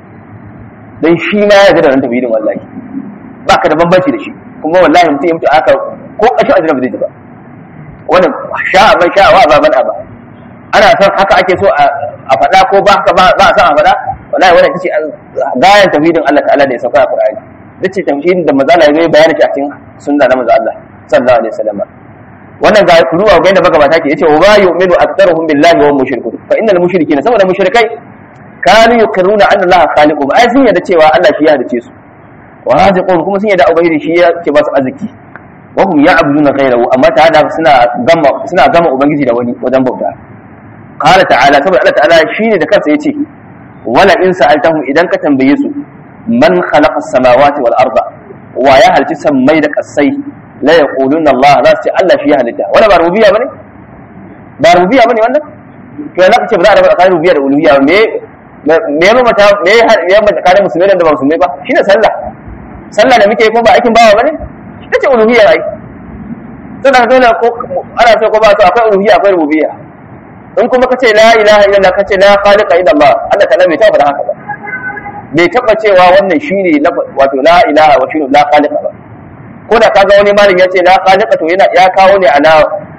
S2: dan shi ma ya ga da ran tafidin wallahi baka da bambanci da shi kuma wallahi mutum ya mutu aka ko kashin ajira ba zai ji ba wannan sha'a man sha'a wa ba man aba ana son haka ake so a faɗa ko ba haka ba a son a faɗa wallahi wannan tace gayan tafidin Allah ta'ala da ya sauka a Qur'ani dace tafidin da manzo Allah ya bayani shi a cikin sunna na manzo Allah sallallahu alaihi wasallam wannan ga ku duba ga yadda magabata ke yace wa ma yu'minu aktharuhum billahi wa hum mushrikun fa innal mushrikeena saboda mushrikai kanu yuqirruna anna Allah khaliqum ai sun yadda cewa Allah shi ya halice su wa raziqun kuma sun yadda ubangiji shi ya ke ba su arziki wa hum ya'buduna ghayrahu amma ta hada suna gama suna gama ubangiji da wani wajen bauta qala ta'ala saboda Allah ta'ala shine da kansa yace wala in sa'altahum idan ka tambaye su man khalaqa as-samawati wal arda wa ya halci sammai da kasai la yaquluna Allah za su ce Allah shi ya halitta wala ba rububiyya bane ba rububiyya bane wannan to yana kace ba za a raba tsakanin rububiyya da uluhiyya me me ya mata me ya mata tsakanin musulmai da ba musulmai ba shine sallah sallah da muke ko ba aikin bawa bane ita ce uluhiyya ai sannan dole ko ana so ko ba so akwai uluhiyya akwai rububiyya in kuma kace la ilaha illallah kace la khaliqa illa Allah Allah ta'ala bai taba haka ba bai taba cewa wannan shine wato la ilaha wa shine la khaliqa ba ko da kaga wani malami ya ce la khaliqa to yana ya kawo ne ala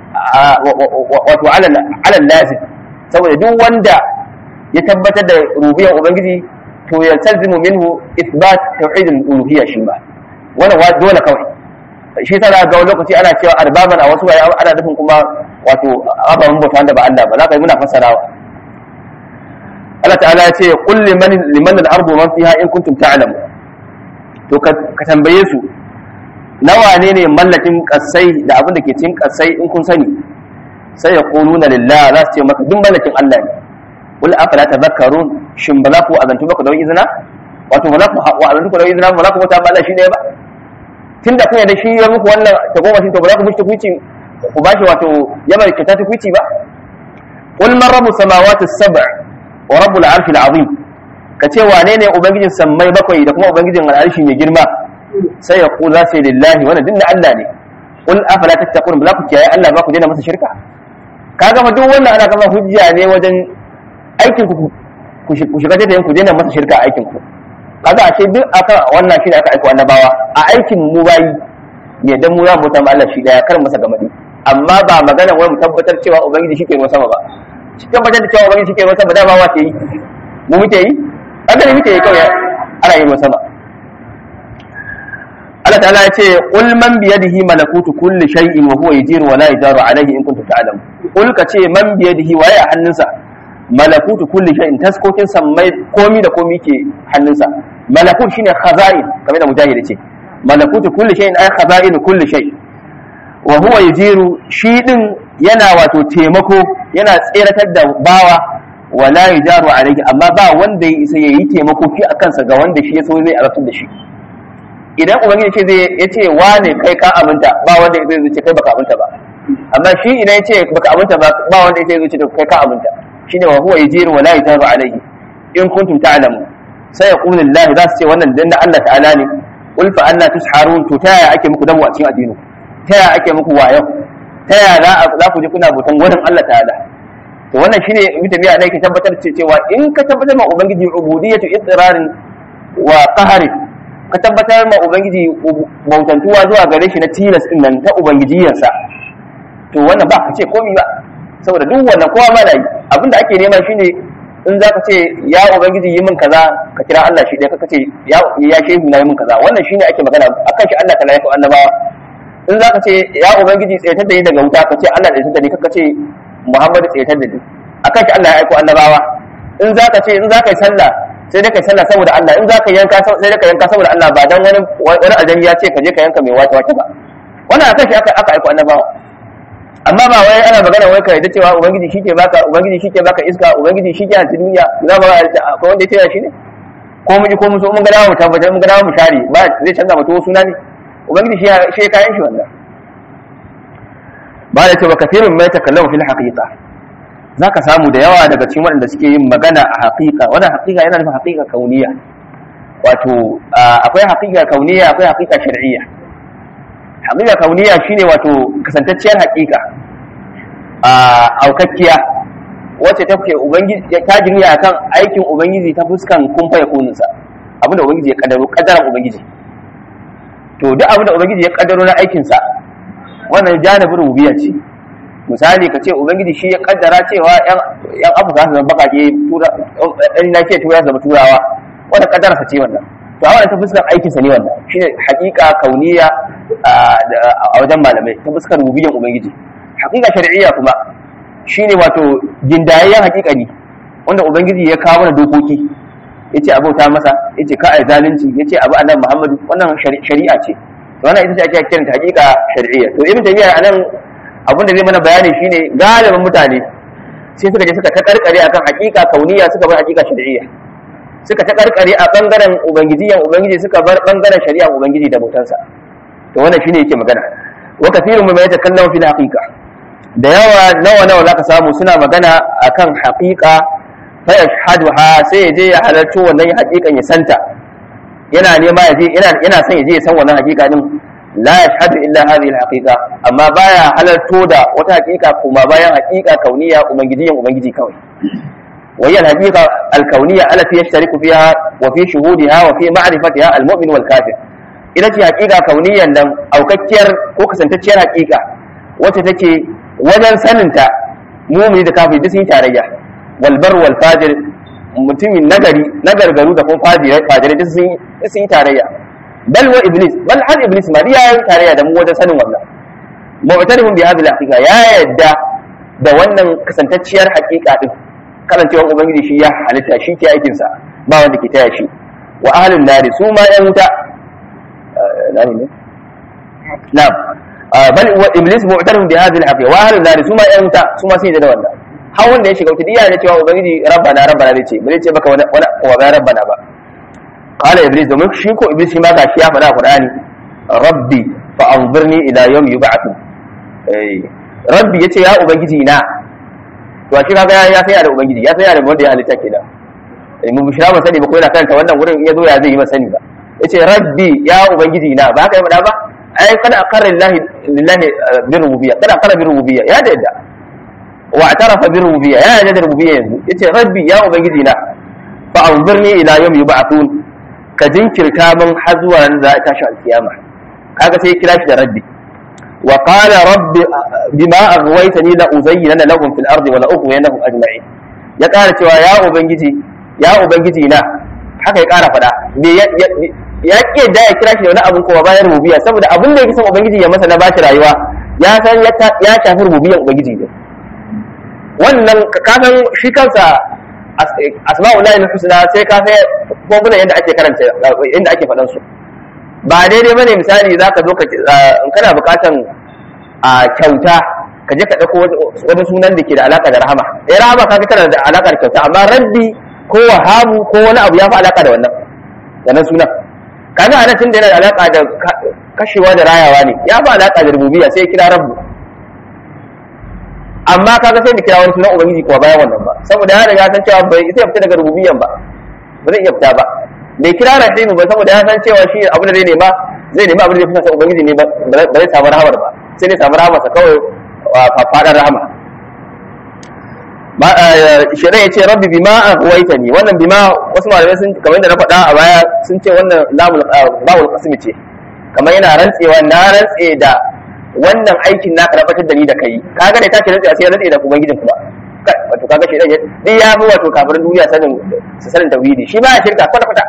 S2: wato ala ala lazim saboda duk wanda ya tabbatar da rububiyyar ubangiji to ya talzimu minhu ithbat tauhid al-uluhiyya shi ba wannan wa dole kawai shi tana ga wani lokaci ana cewa arbaban a wasu bayan ana nufin kuma wato ababen bauta wanda ba Allah ba za ka yi muna fassarawa Allah ta'ala ya ce qul liman liman al-ardu man fiha in kuntum ta'lamu to ka tambaye su nawa ne ne mallakin kasai da abin da ke cikin kasai in kun sani sai ya quluna lillah za su ce maka duk mallakin Allah ne qul afala tadhakkarun shin ba za ku azantu ba ku da izina wato ba za ku wa azantu ku da izina ba za ku bauta ba Allah shi ne ba tunda kun da shi ya muku wannan ta goma shi to ba za ku mishi kuci ku bashi wato ya mai ta kuci ba qul man rabbus samawati as-sab' wa rabbul arshil azim ka ce wane ne ubangijin sammai bakwai da kuma ubangijin al'arshi mai girma sai ya kula sai lillahi wannan dinna Allah ne qul afala tattaqun ba za ku kiyaye Allah ba ku daina masa shirka kaga ma duk wannan ana kama hujja ne wajen aikin ku ku shiga da ku daina masa shirka a aikin ku kaga ashe duk akan wannan shi da aka aiko annabawa a aikin mu bayi ya dan mu ya bauta ma Allah shi daya kar masa gamadi amma ba magana wai mu tabbatar cewa ubangiji shi ke ruwa sama ba shi tabbatar da cewa ubangiji shi ke ruwa sama da ba wa ke yi mu muke yi kaga ne muke yi kawai ana yin ruwa sama Allah ta'ala ya ce qul man bi yadihi malakutu kulli shay'in wa huwa yajiru wa la yajaru alayhi in kuntum ta'lamun qul ka ce man bi yadihi waye a hannunsa malakutu kulli shay'in taskokin sammai komi da komi ke hannunsa malakut shine khaza'in kamar da mujahid ce malakutu kulli shay'in ay khaza'in kulli shay wa huwa yajiru shi din yana wato taimako yana tseratar da bawa wa la yajaru alayhi amma ba wanda ya isa yayi taimako fi akan sa ga wanda shi ya so zai arabtar da shi idan ubangiji ce zai ya ce wane kai ka aminta ba wanda zai zuce kai baka aminta ba amma shi idan ya ce baka aminta ba ba wanda zai zuce kai ka aminta shine wa huwa yajiru wa la yajaru alayhi in kuntum ta'lamu sai ya qulu lillahi za su ce wannan dan Allah ta'ala ne qul fa anna tusharun to ta yaya ake muku damu a cikin addini ta yaya ake muku wayo ta yaya za ku je kuna bautan wurin Allah ta'ala to wannan shine ibn tabi'a ne ke tabbatar cewa in ka tabbatar ma ubangiji ubudiyatu ittirarin wa qahari ka tabbatar ma ubangiji bautantuwa zuwa gare shi na tilas din nan ta ubangijiyarsa to wannan ba ka ce komai ba saboda duk wannan kowa ma na yi abinda ake nema shine in za ka ce ya ubangiji yi min kaza ka kira Allah shi ɗaya ka ce ya ya shehu na yi min kaza wannan shine ake magana akan shi Allah ta lafi annabawa in za ka ce ya ubangiji tsayatar da ni daga wuta ka ce Allah tsayatar da ni ka ce Muhammadu tsayatar da ni akan shi Allah ya aiko annabawa in za ka ce in za ka yi sallah sai dai ka yi sallah saboda Allah in za ka yanka sai dai ka yanka saboda Allah ba dan wani wani aljani ya ce ka je ka yanka mai wata wata ba wannan akan shi aka aka aiko annabawa amma ba wai ana magana wai ka yadda cewa ubangiji shike baka ubangiji shike baka iska ubangiji shike a duniya za mu akwai wanda ya taya shi ne ko mu ji ko mu so mun ga dawo mu tabbatar mun ga dawo mu share ba zai canza mutum suna ne ubangiji shi shi kayan shi wannan ba da cewa kafirun mai takallamu fil haqiqa zaka samu da yawa daga cikin waɗanda suke yin magana a haqiqa wannan haqiqa yana nufin haqiqa kauniya wato akwai haqiqa kauniya akwai haqiqa shar'iyya haƙiƙa kauniya shine wato kasantacciyar haƙiƙa a aukakkiya wacce ta ke ubangiji ta jiriya akan aikin ubangiji ta fuskan kumfa ya kuninsa abinda ubangiji ya kaddaro kaddaran ubangiji to duk abinda ubangiji ya kaddaro na aikinsa wannan janibin rububiyya ce misali ka ce ubangiji shi ya kaddara cewa yan afirka su zama bakake ɗan na ke tura zama turawa wanda kaddararsa ce wannan to a ta fuskar aikinsa ne wannan shine haƙiƙa kauniya a wajen malamai ta fuskar rububiyyan ubangiji haƙiƙa shar'iyya kuma shine wato gindayayyen haƙiƙa ne wanda ubangiji ya kawo mana dokoki yace abauta masa yace ka ai zalunci yace abu annabi muhammadu wannan shari'a ce wannan ita ce ake kiranta haƙiƙa shar'iyya to ibn tayyiba anan abin da zai mana bayani shine galibin mutane sai suka je suka ta karkare akan haƙiƙa kauniya suka bar haƙiƙa shar'iyya suka ta karkare a bangaren ubangijiyan ubangiji suka bar bangaren shari'a ubangiji da bautansa to wannan shine yake magana wa kathirun mimma yatakallamu fil haqiqa da yawa nawa nawa zaka samu suna magana akan haqiqa fa yashhaduha sai ya je ya halarci wannan haqiqan ya santa yana nema ya je yana yana son ya je ya san wannan haqiqa din la yashhadu illa hadhihi al haqiqa amma baya halarto da wata haqiqa kuma bayan haqiqa kauniya ubangijiyan ubangiji kawai وهي الحقيقة الكونية التي يشترك فيها وفي شهودها وفي معرفتها المؤمن والكافر ita ce hakika kauniyan nan aukakkiyar ko kasantacciyar hakika wacce take wajen saninta mumini da kafin duk sun yi tarayya wal bar wal fajir mutumin nagari nagargaru da kuma fajirai fajirai duk sun yi tarayya bal wa iblis bal har iblis ma ya yi tarayya da mu wajen sanin wannan mu'tarifun bi hadhihi al ya yadda da wannan kasantacciyar hakika din kasancewar ubangiji shi ya halitta shi ke aikinsa ba wanda ke taya shi wa ahlun nari su ma yan wuta nani ne na'am bal wa iblis mu'tarifun bi hadhihi al-haqiqa wa ahlun nari su ma yan wuta su ma sun yi da wannan har wanda ya shiga wuta diya ne cewa ubangiji rabbana rabbana zai ce bai ce baka wani wa ga rabbana ba qala iblis domin shi ko iblis shi ma ga shi ya faɗa qur'ani rabbi fa anzirni ila yawm yub'athun rabbi yace ya ubangiji na to shi kaga ya sai da ubangiji ya sai da wanda ya halitta kenan mu bishira ba sani ba ko yana kanta wannan wurin ya zo ya zai yi ba sani ba yace rabbi ya ubangiji na ba haka yi ba ai kana akara lillahi lillahi bi rububiyya kana akara bi rububiyya ya da yadda wa atarafa bi rububiyya ya yarda da rububiyya yanzu yace rabbi ya ubangiji na fa anzurni ila yawmi yub'athun ka jinkirta min har zuwa ran da za a tashi alkiyama kaga sai ya kira shi da rabbi wa qala rabbi bima aghwaytani la uzayyana lahum fil ardi wa la ughwiyannahum ajma'in ya ƙara cewa ya ubangiji ya ubangiji na haka ya ƙara faɗa me ya ya ƙi da ya kira shi da wani abin kuma bayan rububiyya saboda abin da yake son ubangiji ya masa na bashi rayuwa ya san ya shafi rububiyyan ubangiji ne wannan ka san shi kansa asma'ullahi al-husna sai ka sai formula yadda ake karanta yadda ake faɗan su ba daidai bane misali zaka zo ka in kana buƙatan a kyauta ka je ka ɗauko wani sunan da ke da alaƙa da rahama eh rahama ka tana da alaƙa da kyauta amma rabbi ko wahabu ko wani abu ya fi alaƙa da wannan wannan sunan kaga anan tun da yana da alaƙa da kashewa da rayawa ne ya fi alaƙa da rububiyya sai kira rabbu amma kaga sai da kira wani sunan ubangiji kuwa bayan wannan ba saboda ya riga san cewa bai sai fita daga rububiyyan ba ba zai iya fita ba bai kira rahimu ba saboda ya san cewa shi abin da zai nema zai nema abin da zai fita ubangiji ne ba zai samu rahamar ba sai dai samu rahamar sa kawai faɗar rahama shirin ya ce rabbi bima aghwayta ni wannan bima wasu malamai sun kamar da na faɗa a baya sun ce wannan lamul qasmi ce kamar yana rantsewa na rantse da wannan aikin na karbatar da ni da kai kaga da tashi rantse sai rantse da ubangijin kuma wato kaga shi dai duk ya fi wato kafirin duniya sanin su sanin tauhidi shi baya shirka kwata kwata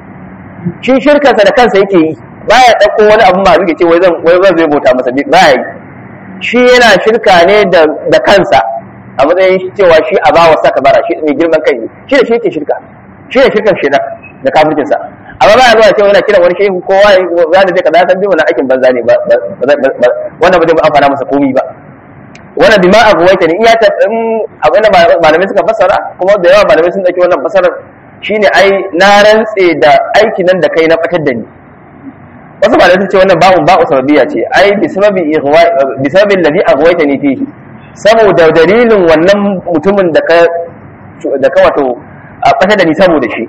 S2: shi shirkansa da kansa yake yi baya dauko wani abu ma ya ce wai zan wai zan zai bauta masa baya yi shi yana shirka ne da kansa a matsayin cewa shi a bawa saka bara shi mai girman kai ne shi da shi yake shirka shi da shirkan shi da kafircin sa amma ba ya zuwa cewa yana kiran wani shehu kowa ya da zai kaza san bi wannan aikin banza ne ba wannan ba zai amfana masa komi ba wannan bima abuwaita ne iya ta abin da malamai suka fassara kuma da yawa malamai sun dauki wannan fassarar shine ai na rantse da aikin nan da kai na fatar da ni wasu malamai sun ce wannan ba'un ba'u sababiyya ce ai bi sababi bi sababin ladhi aghwayta ni fihi saboda dalilin wannan mutumin da ka da ka wato a fata da ni saboda shi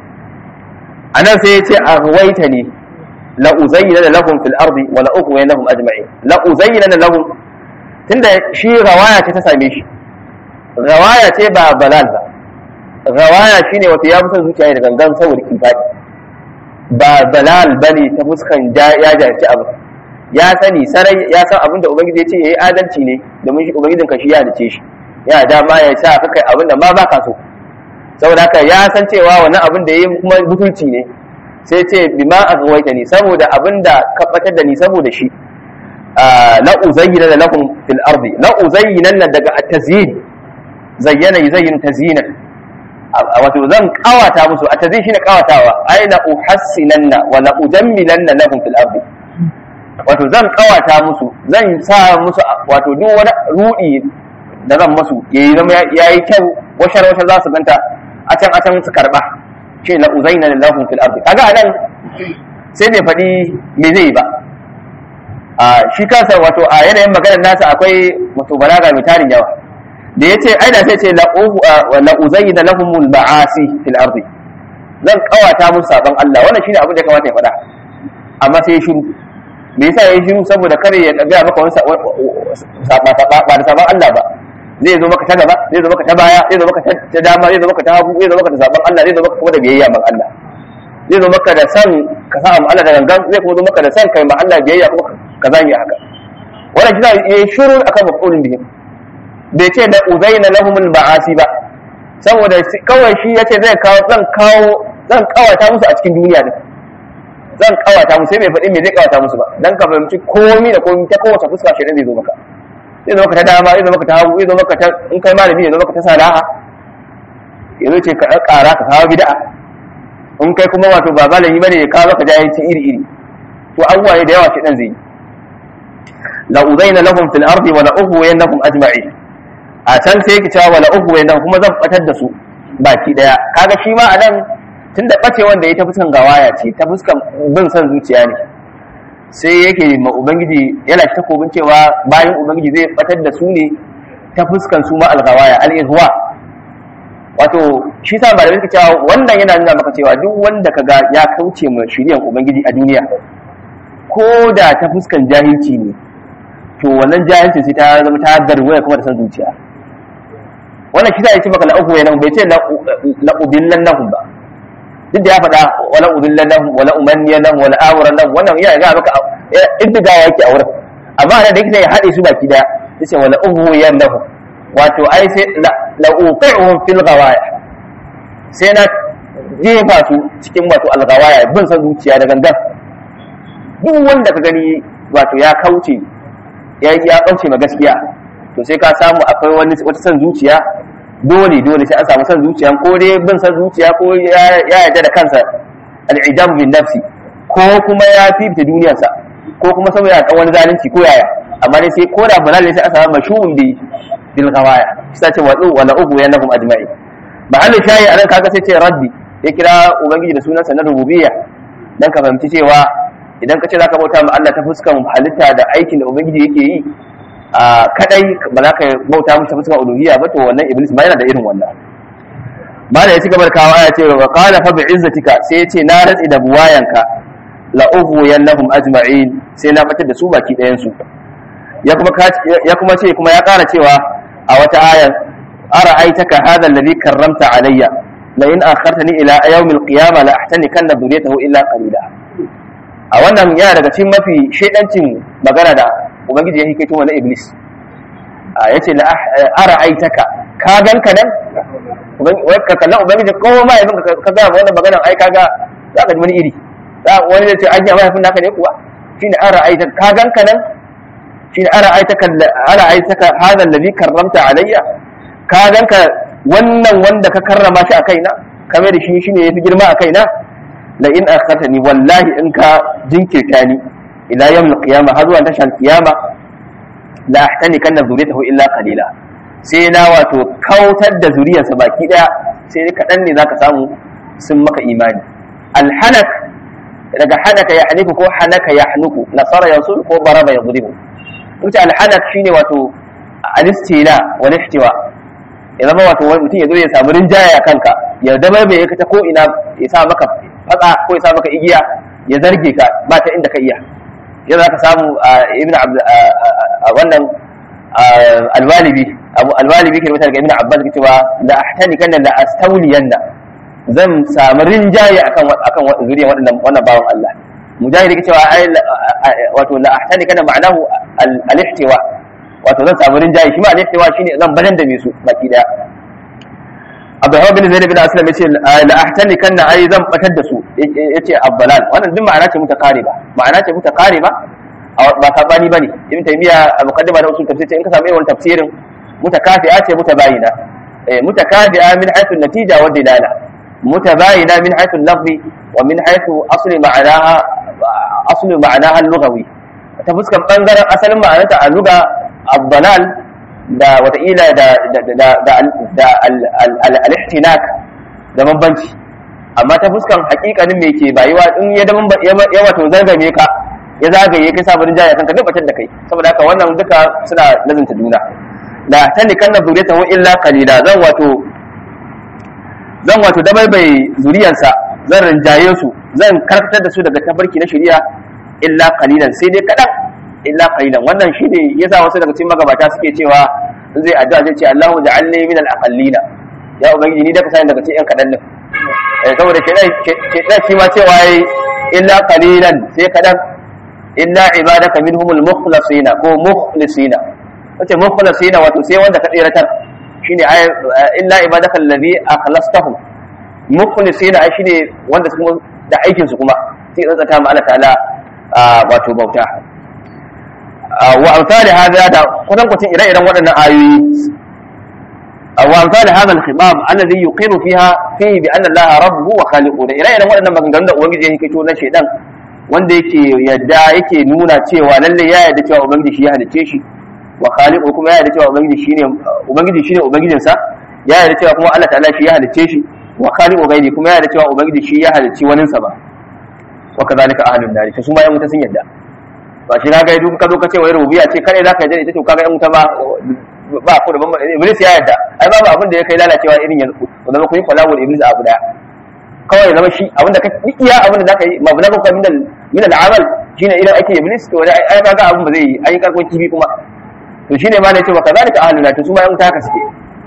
S2: anan sai ya ce aghwayta ni la uzayyana lahum fil ardi wa la ughwiyana lahum ajma'in la uzayyana lahum tunda shi rawaya ce ta same shi rawaya ce ba balal ba rawaya shine wato ya fi son zuciya da gangan saboda kifadi ba dalal bane ta fuskan ya jarci abu ya sani sarai ya san abin da ubangiji ya ce yayi adalci ne domin shi ubangijin ka shi ya dace shi ya dama ya sa ka kai abin da ma ba ka so saboda haka ya san cewa wannan abin da yayi kuma butulci ne sai ce bima aghwayta ni saboda abin da ka batar da ni saboda shi la uzayyana lakum fil ardi la uzayyana daga at-tazyin zayyana yuzayyin tazyinan wato zan kawata musu a tazin shine kawatawa ai la uhassinanna wa la ujammilanna lahum fil ardi wato zan kawata musu zan sa musu wato duk wani rudi da zan musu yayi zama yayi kyau washar washar za su ganta a can a can su karba ce la uzaina lahum fil ardi kaga anan sai bai faɗi me zai ba a shi kansa wato a yanayin maganar nasa akwai wato balaga mai tarin yawa da ya ce ai da sai ce la'uzayi da lahumul ba'asi fil ardi zan kawata musu sabon Allah wannan shine abin da ya kamata ya faɗa amma sai ya shiru me yasa ya shiru saboda kare ya ga maka wani ba da sabon Allah ba zai zo maka ta gaba zai zo maka ta baya zai zo maka ta dama zai zo maka ta hagu zai zo maka da sabon Allah zai zo maka kuma da biyayya man Allah zai zo maka da san ka sa Allah da gangan zai kuma zo maka da san kai ma Allah biyayya kuma ka zami haka wannan kina ya shiru akan mafulin bihim bai ce da uzaina lahumul ba'asi ba saboda kawai shi yace zai kawo zan kawo zan kawata musu a cikin duniya din zan kawata musu sai bai faɗi me zai kawata musu ba dan ka fahimci komai da komai ta kowace fuska shi zai zo maka zai zo maka ta dama zai zo maka ta hagu zai zo maka ta in kai malami ya zo maka ta salaha ya zo ce ka ƙara ka kawo bid'a in kai kuma wato ba malami bane ya kawo maka jahilci iri iri to abubuwa ne da yawa shi dan zai yi la uzaina lahum fil ardi wa la ughwiyannahum ajma'in a can sai yake cewa wala uku nan kuma zan batar da su baki daya kaga shi ma a nan tun da bace wanda ya ta fuskan gawaya ce ta fuskan bin son zuciya ne sai yake ma ubangiji yana shi takobin cewa bayan ubangiji zai batar da su ne ta fuskan su ma algawaya al-ihwa wato shi sa malamai suka cewa wannan yana nuna maka cewa duk wanda kaga ya kauce ma shiriyan ubangiji a duniya ko da ta fuskan jahilci ne to wannan jahilci sai ta zama ta garwaya kuma da son zuciya wannan kisa ya ce maka la ughwiyannahum bai ce la udillannahum ba duk da ya faɗa wala udillannahum wala umanniyannahum wala awrannahum wannan ya ga maka iddiga yake a wurin amma da yake ya haɗe su baki daya yace wala ughwiyannahum wato ai sai la uqi'uhum fil ghawaya sai na jefa su cikin wato alghawaya bin san zuciya da gangan duk wanda ka gani wato ya kauce ya ya kauce ma gaskiya to sai ka samu akwai wani wata san zuciya dole dole sai an samu san zuciya ko dai bin san zuciya ko ya yarda da kansa al'ijam bin nafsi ko kuma ya fifita duniyarsa ko kuma saboda ya wani zalunci ko yaya amma dai sai ko da balal sai an samu mashhurun bi bil ghawaya sai ce wadu wala ubu yanakum ajma'in ba halin shayi anan kaga sai ce raddi ya kira ubangiji da sunansa na rububiyya dan ka fahimci cewa idan ka ce zaka bauta ma Allah ta fuskan halitta da aikin da ubangiji yake yi a kadai ba za ka bauta mushi ta fuskan uluhiyya ba to wannan iblis ba yana da irin wannan ba da ya ci gabar kawo ya ce wa qala fa bi'izzatika sai ya ce na ratsi da buwayanka la ughwiyannahum ajma'in sai na fitar da su baki ɗayan su ya kuma ya kuma ce kuma ya ƙara cewa a wata ayar ara'aitaka hadha alladhi karramta alayya la in akhartani ila yawm al-qiyamah la ahtanikanna dhurriyyatahu illa qalila a wannan yana daga cikin mafi shedancin magana da ubangiji ya hikaito wani iblis ya ce ara'aitaka ka ganka nan wai ka kallon ubangiji ko ma yabin ka ga wannan maganan ai kaga za ka ji wani iri wani zai ce an yi mahaifin naka ne kuwa shine ara'aitaka ka ganka nan shine ara'aitaka ara'aitaka hadha alladhi karramta alayya ka ganka wannan wanda ka karrama shi a kaina kamar da shi shine yafi girma a kaina la in akhatani wallahi in ka jinkirta ni ila yawm al-qiyamah har zuwa tashar qiyama la ahtani kanna zuriyatahu illa qalila sai na wato kautar da zuriyarsa baki daya sai kaɗan ne zaka samu sun maka imani alhanak daga hanaka ya haniku ko hanaka ya hanuku nasara yansu ko baraba ya zuribu wuce alhanak shine wato alistila wal ihtiwa ya zama wato wani mutum ya zo ya samu rinjaya a kanka ya dama bai ka ta ko ina ya sa maka fatsa ko ya sa maka igiya ya zarge ka ba ta inda ka iya yau za ka samu ibn wannan alwalibi abu alwalibi ke rubuta daga ibn abbas ke cewa la ahtani kana la astawliyanna zan samu rinjaye akan akan zuriyar waɗannan wannan bawan Allah mujahid ke cewa ai wato la ahtani kana ma'anahu al-ihtiwa wato zan samu rinjaye shi ma al-ihtiwa shine zan badan da me su baki daya Abdullah bin Zaid bin Aslam yace la ahtani kana ai zan batar da su yace abbalal wannan duk ma'ana ce mutakariba ma'ana ce mutakariba ba sabani bane ibn taymiya a muqaddima da usul tafsir in ka samu wannan tafsirin mutakafi'a ce mutabayina eh mutakafi'a min haythu natija wa dilala mutabayina min haythu lafzi wa min haythu asli ma'anaha asli ma'anaha al-lughawi ta fuskan bangaren asalin ma'anarta a lugha abbalal da wataƙila da al-ihtinak da bambanci amma ta fuskan hakikanin me ke bayuwa in ya wato zargame ka ya zagaye kai sabarin jaya kanka duk da kai saboda haka wannan duka suna lazanta juna da tani kan zuriyata wa illa qalila zan wato zan wato dabaibai zuriyarsa zan rinjaye su zan karkatar da su daga tabarki na shari'a illa qalilan sai dai kadan illa qalilan wannan shine yasa wasu daga cikin magabata suke cewa zai addu'a zai ce Allahu ja'alni min al-aqallina ya ubangiji ni da ka sani daga cikin yan kadan din eh saboda shedan shedan shi ma cewa yayi illa qalilan sai kadan illa ibadaka minhumul mukhlasina ko mukhlisina wace mukhlasina wato sai wanda ka tsiratar shine illa ibadaka alladhi akhlastahum mukhlisina ai shine wanda kuma da aikin su kuma sai tsantsata ma Allah ta'ala wato bauta wa amsali hada da kusan kucin ire-iren waɗannan ayoyi wa amsali hada al-khibab alladhi yuqiru fiha fihi bi anna Allah rabbuhu wa khaliquhu da ire-iren waɗannan maganganun da ubangiji yake kito na shedan wanda yake yadda yake nuna cewa lalle ya yarda cewa ubangiji shi ya halice shi wa khaliqu kuma ya yarda cewa ubangiji shine ubangiji shine ubangijin sa ya yarda cewa kuma Allah ta'ala shi ya halice shi wa khaliqu gairi kuma ya yarda cewa ubangiji shi ya halici wani sa ba wa kadhalika ahlun nar to su ma yan wuta sun yarda ba shi kaga duk ka zo ka ce wai rububiyya ce kare zaka yarda ita to kaga yan wuta ba ba ku da bamba iblis ya yarda ai babu abin da ya kai lalacewa irin yanzu wanda ku yi kwalawul iblis abu daya kawai zama shi abinda ka iya abinda zaka yi mabna ka min al min al amal shine idan ake iblis to ai kaga abin ba zai yi ai karkon kibi kuma to shine ma ne ce baka zalika ahluna to su ma yan taka suke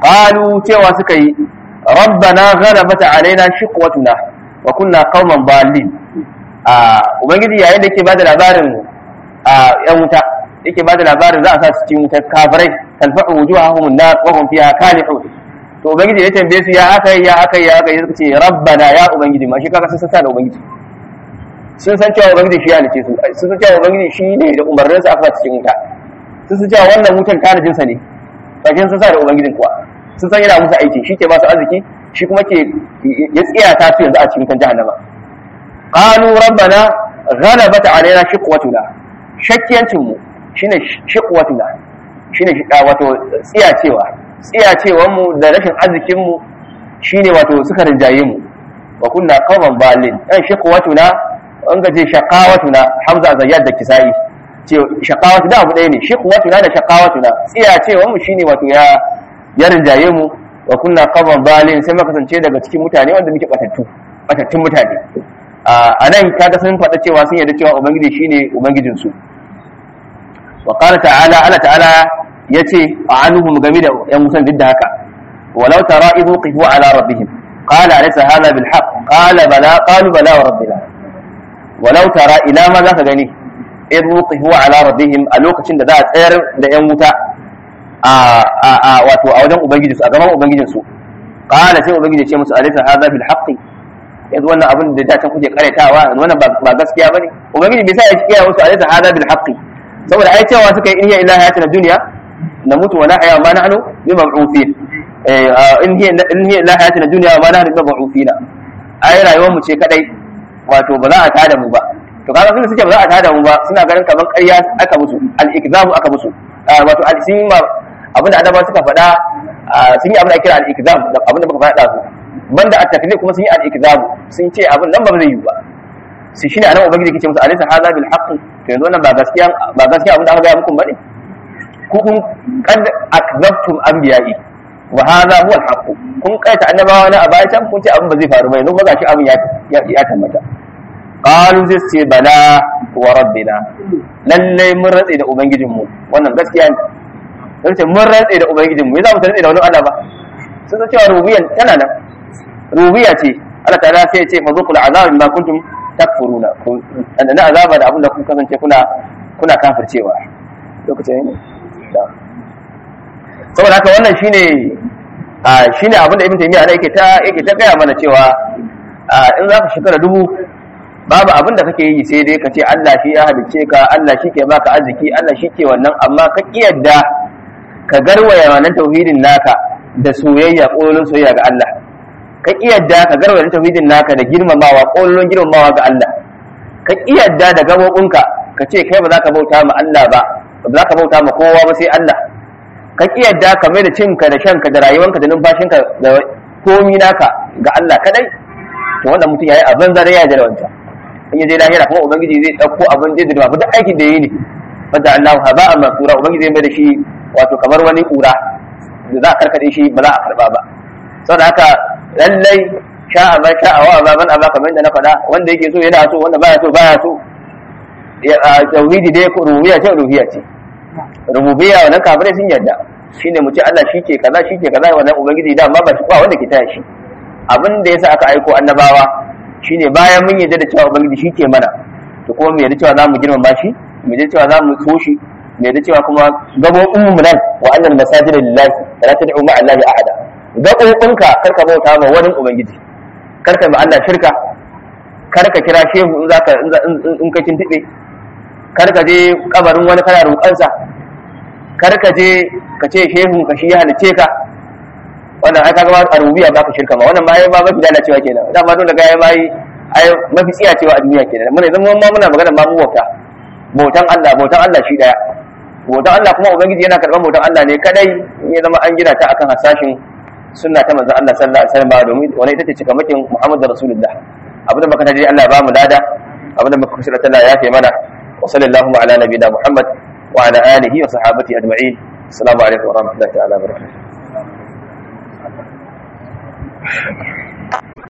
S2: qalu cewa suka yi rabbana ghalabat alaina shiqwatuna wa kunna qauman dallin a ubangiji yayin da yake bada labarin a yan wuta yake bada labarin za a sa su cikin wutar kafirai talfa'u wujuhahum an-nar wa hum fiha kalihun to ubangiji ya tambaye su ya aka ya aka ya aka suka ce rabbana ya ubangiji ma shi kaga sun san da ubangiji sun san cewa ubangiji shi ya halice su sun san cewa ubangiji shi ne da umarnin sa aka cikin wuta sun san cewa wannan wutan tanajin sa ne bakin sun sa da ubangijin kuwa sun san yana musu aiki shi ke ba su arziki shi kuma ke ya tsiyata su yanzu a cikin kan jahannama qalu rabbana ghalabat alaina shiqwatuna shakkiyancin mu shine shiqwatuna shine wato tsiyacewa tsiyacewan mu da rashin arzikin mu shine wato suka rinjaye mu wa kunna qawman balin dan shiqwatuna an gaje shaqawatuna hamza zayyad da kisai ce shaqawatu da abu ɗaya ne shiqwatuna da shaqawatuna tsiyacewan mu shine wato ya ya rinjaye mu wa kunna qawman balin sai muka kasance daga cikin mutane wanda muke batattu batattun mutane a nan kaga sun faɗa cewa sun yarda cewa ubangiji shine ubangijin su wa qala ta'ala Allah ta'ala yace a'anuhum game da yan musan duk da haka walau tara idhu qifu ala rabbihim qala alaysa hadha bil haqq qala bala qalu bala wa rabbina walau tara ila ma zaka gani idhu qifu ala rabbihim a lokacin da za a tsayar da yan wuta a wato a wajen ubangiji su a gaban ubangijin su qala sai ubangiji ce musu alaysa hadha bil haqq yanzu wannan abin da da can kuke karetawa wannan ba gaskiya bane ubangiji bai sa ya kiyaye musu alaysa hadha bil haqq saboda ai cewa suka yi in hiya illa hayatuna dunya namutu wa nahya ma nahnu bi mab'uthin in hiya in hiya illa hayatuna dunya wa ma nahnu bi mab'uthina ai rayuwar mu ce kadai wato ba za a tada mu ba to kaga sun suke ba za a tada mu ba suna ganin kaman ƙarya aka musu al-ikzabu aka musu wato al-sin abinda annabawa suka faɗa sun yi abin da kira al-ikzam abin da muka faɗa su banda a taklif kuma sun yi al-ikzam sun ce abin nan ba zai yi ba sai shine anan ubangiji yake ce musu alaysa hadha bil haqq to yanzu wannan ba gaskiya ba gaskiya abin da aka ga muku bane ku kun kad akzabtum anbiya'i wa hadha huwa al haqq kun kaita annabawa na a baya can kun ce abin ba zai faru ba yanzu ba gashi abin ya ya tabbata qalu sai ce bala wa rabbina lalle mun ratse da ubangijinmu wannan gaskiya ne sai mun rantse da ubangijin mu za mu rantse da wani Allah ba sun san cewa rubiyan tana nan rubiya ce Allah ta'ala sai ya ce fa zuqul azab bima kuntum takfuruna ku na azaba da abin da kun kasance kuna kuna kafircewa lokacin ne saboda haka wannan shine a shine abin da ibn taymiya yake ta yake ta gaya mana cewa in za ka shekara dubu babu abin da kake yi sai dai ka ce Allah shi ya halicce ka Allah shi ke baka arziki Allah shi ke wannan amma ka kiyarda ka garwaya wannan tauhidin naka da soyayya ƙololin soyayya ga Allah ka kiyarda ka garwaya tauhidin naka da girmamawa ƙololin girmamawa ga Allah ka kiyarda da gabobinka ka ce kai ba za ka bauta ma Allah ba ba za ka bauta ma kowa ba sai Allah ka kiyarda ka mai da cinka da shanka da rayuwanka da numfashinka da komi naka ga Allah kadai to wannan mutum yayi abin zare ya da wancan in ya je lahira kuma ubangiji zai dauko abin da zai duk aikin da yayi ne wanda Allah haba'an mansura ubangiji zai mai da shi wato kamar wani kura da za a karkade shi ba za a karba ba saboda haka lallai sha'a man sha'a wa ma man aba kamar yadda na faɗa wanda yake so yana so wanda baya so baya so tauhidi dai rububiyya ce rububiyya ce rububiyya wannan kafirai sun yarda shine mu ce Allah shi ke kaza shi ke kaza wannan ubangiji da amma ba shi ba wanda ke taya shi abin da yasa aka aiko annabawa shine bayan mun yarda da cewa ubangiji shi ke mana to kuma mu yarda cewa za mu girmama shi mu yarda cewa za mu so shi mai da cewa kuma gabobin mu nan wa annal masajida lillahi fala tad'u ma'a allahi ahada gabobinka karka bauta ma wani ubangiji karka ma Allah shirka karka kira shehu in zaka in ka kintube karka je kabarin wani kana roƙansa karka je ka ce shehu ka shi ya halice ka wannan ai kaga a rubiya ba ka shirka ma wannan ma ai ba mafi lalacewa kenan da ma don daga ai mai ai mafi tsiya cewa a duniya kenan muna zama ma muna magana ma mu bauta bautan Allah bautan Allah shi daya bautan Allah kuma ubangiji yana karban bautan Allah ne kadai ya zama an gina ta akan hasashin sunna ta manzon Allah sallallahu alaihi wasallam domin wani ita ce cikamakin Muhammad rasulullah abinda muka taji Allah ba mu lada abinda muka kusa Allah ya fi mana wa sallallahu ala nabiyina Muhammad wa ala alihi wa sahabati ajma'in assalamu alaikum wa rahmatullahi ta'ala wa barakatuh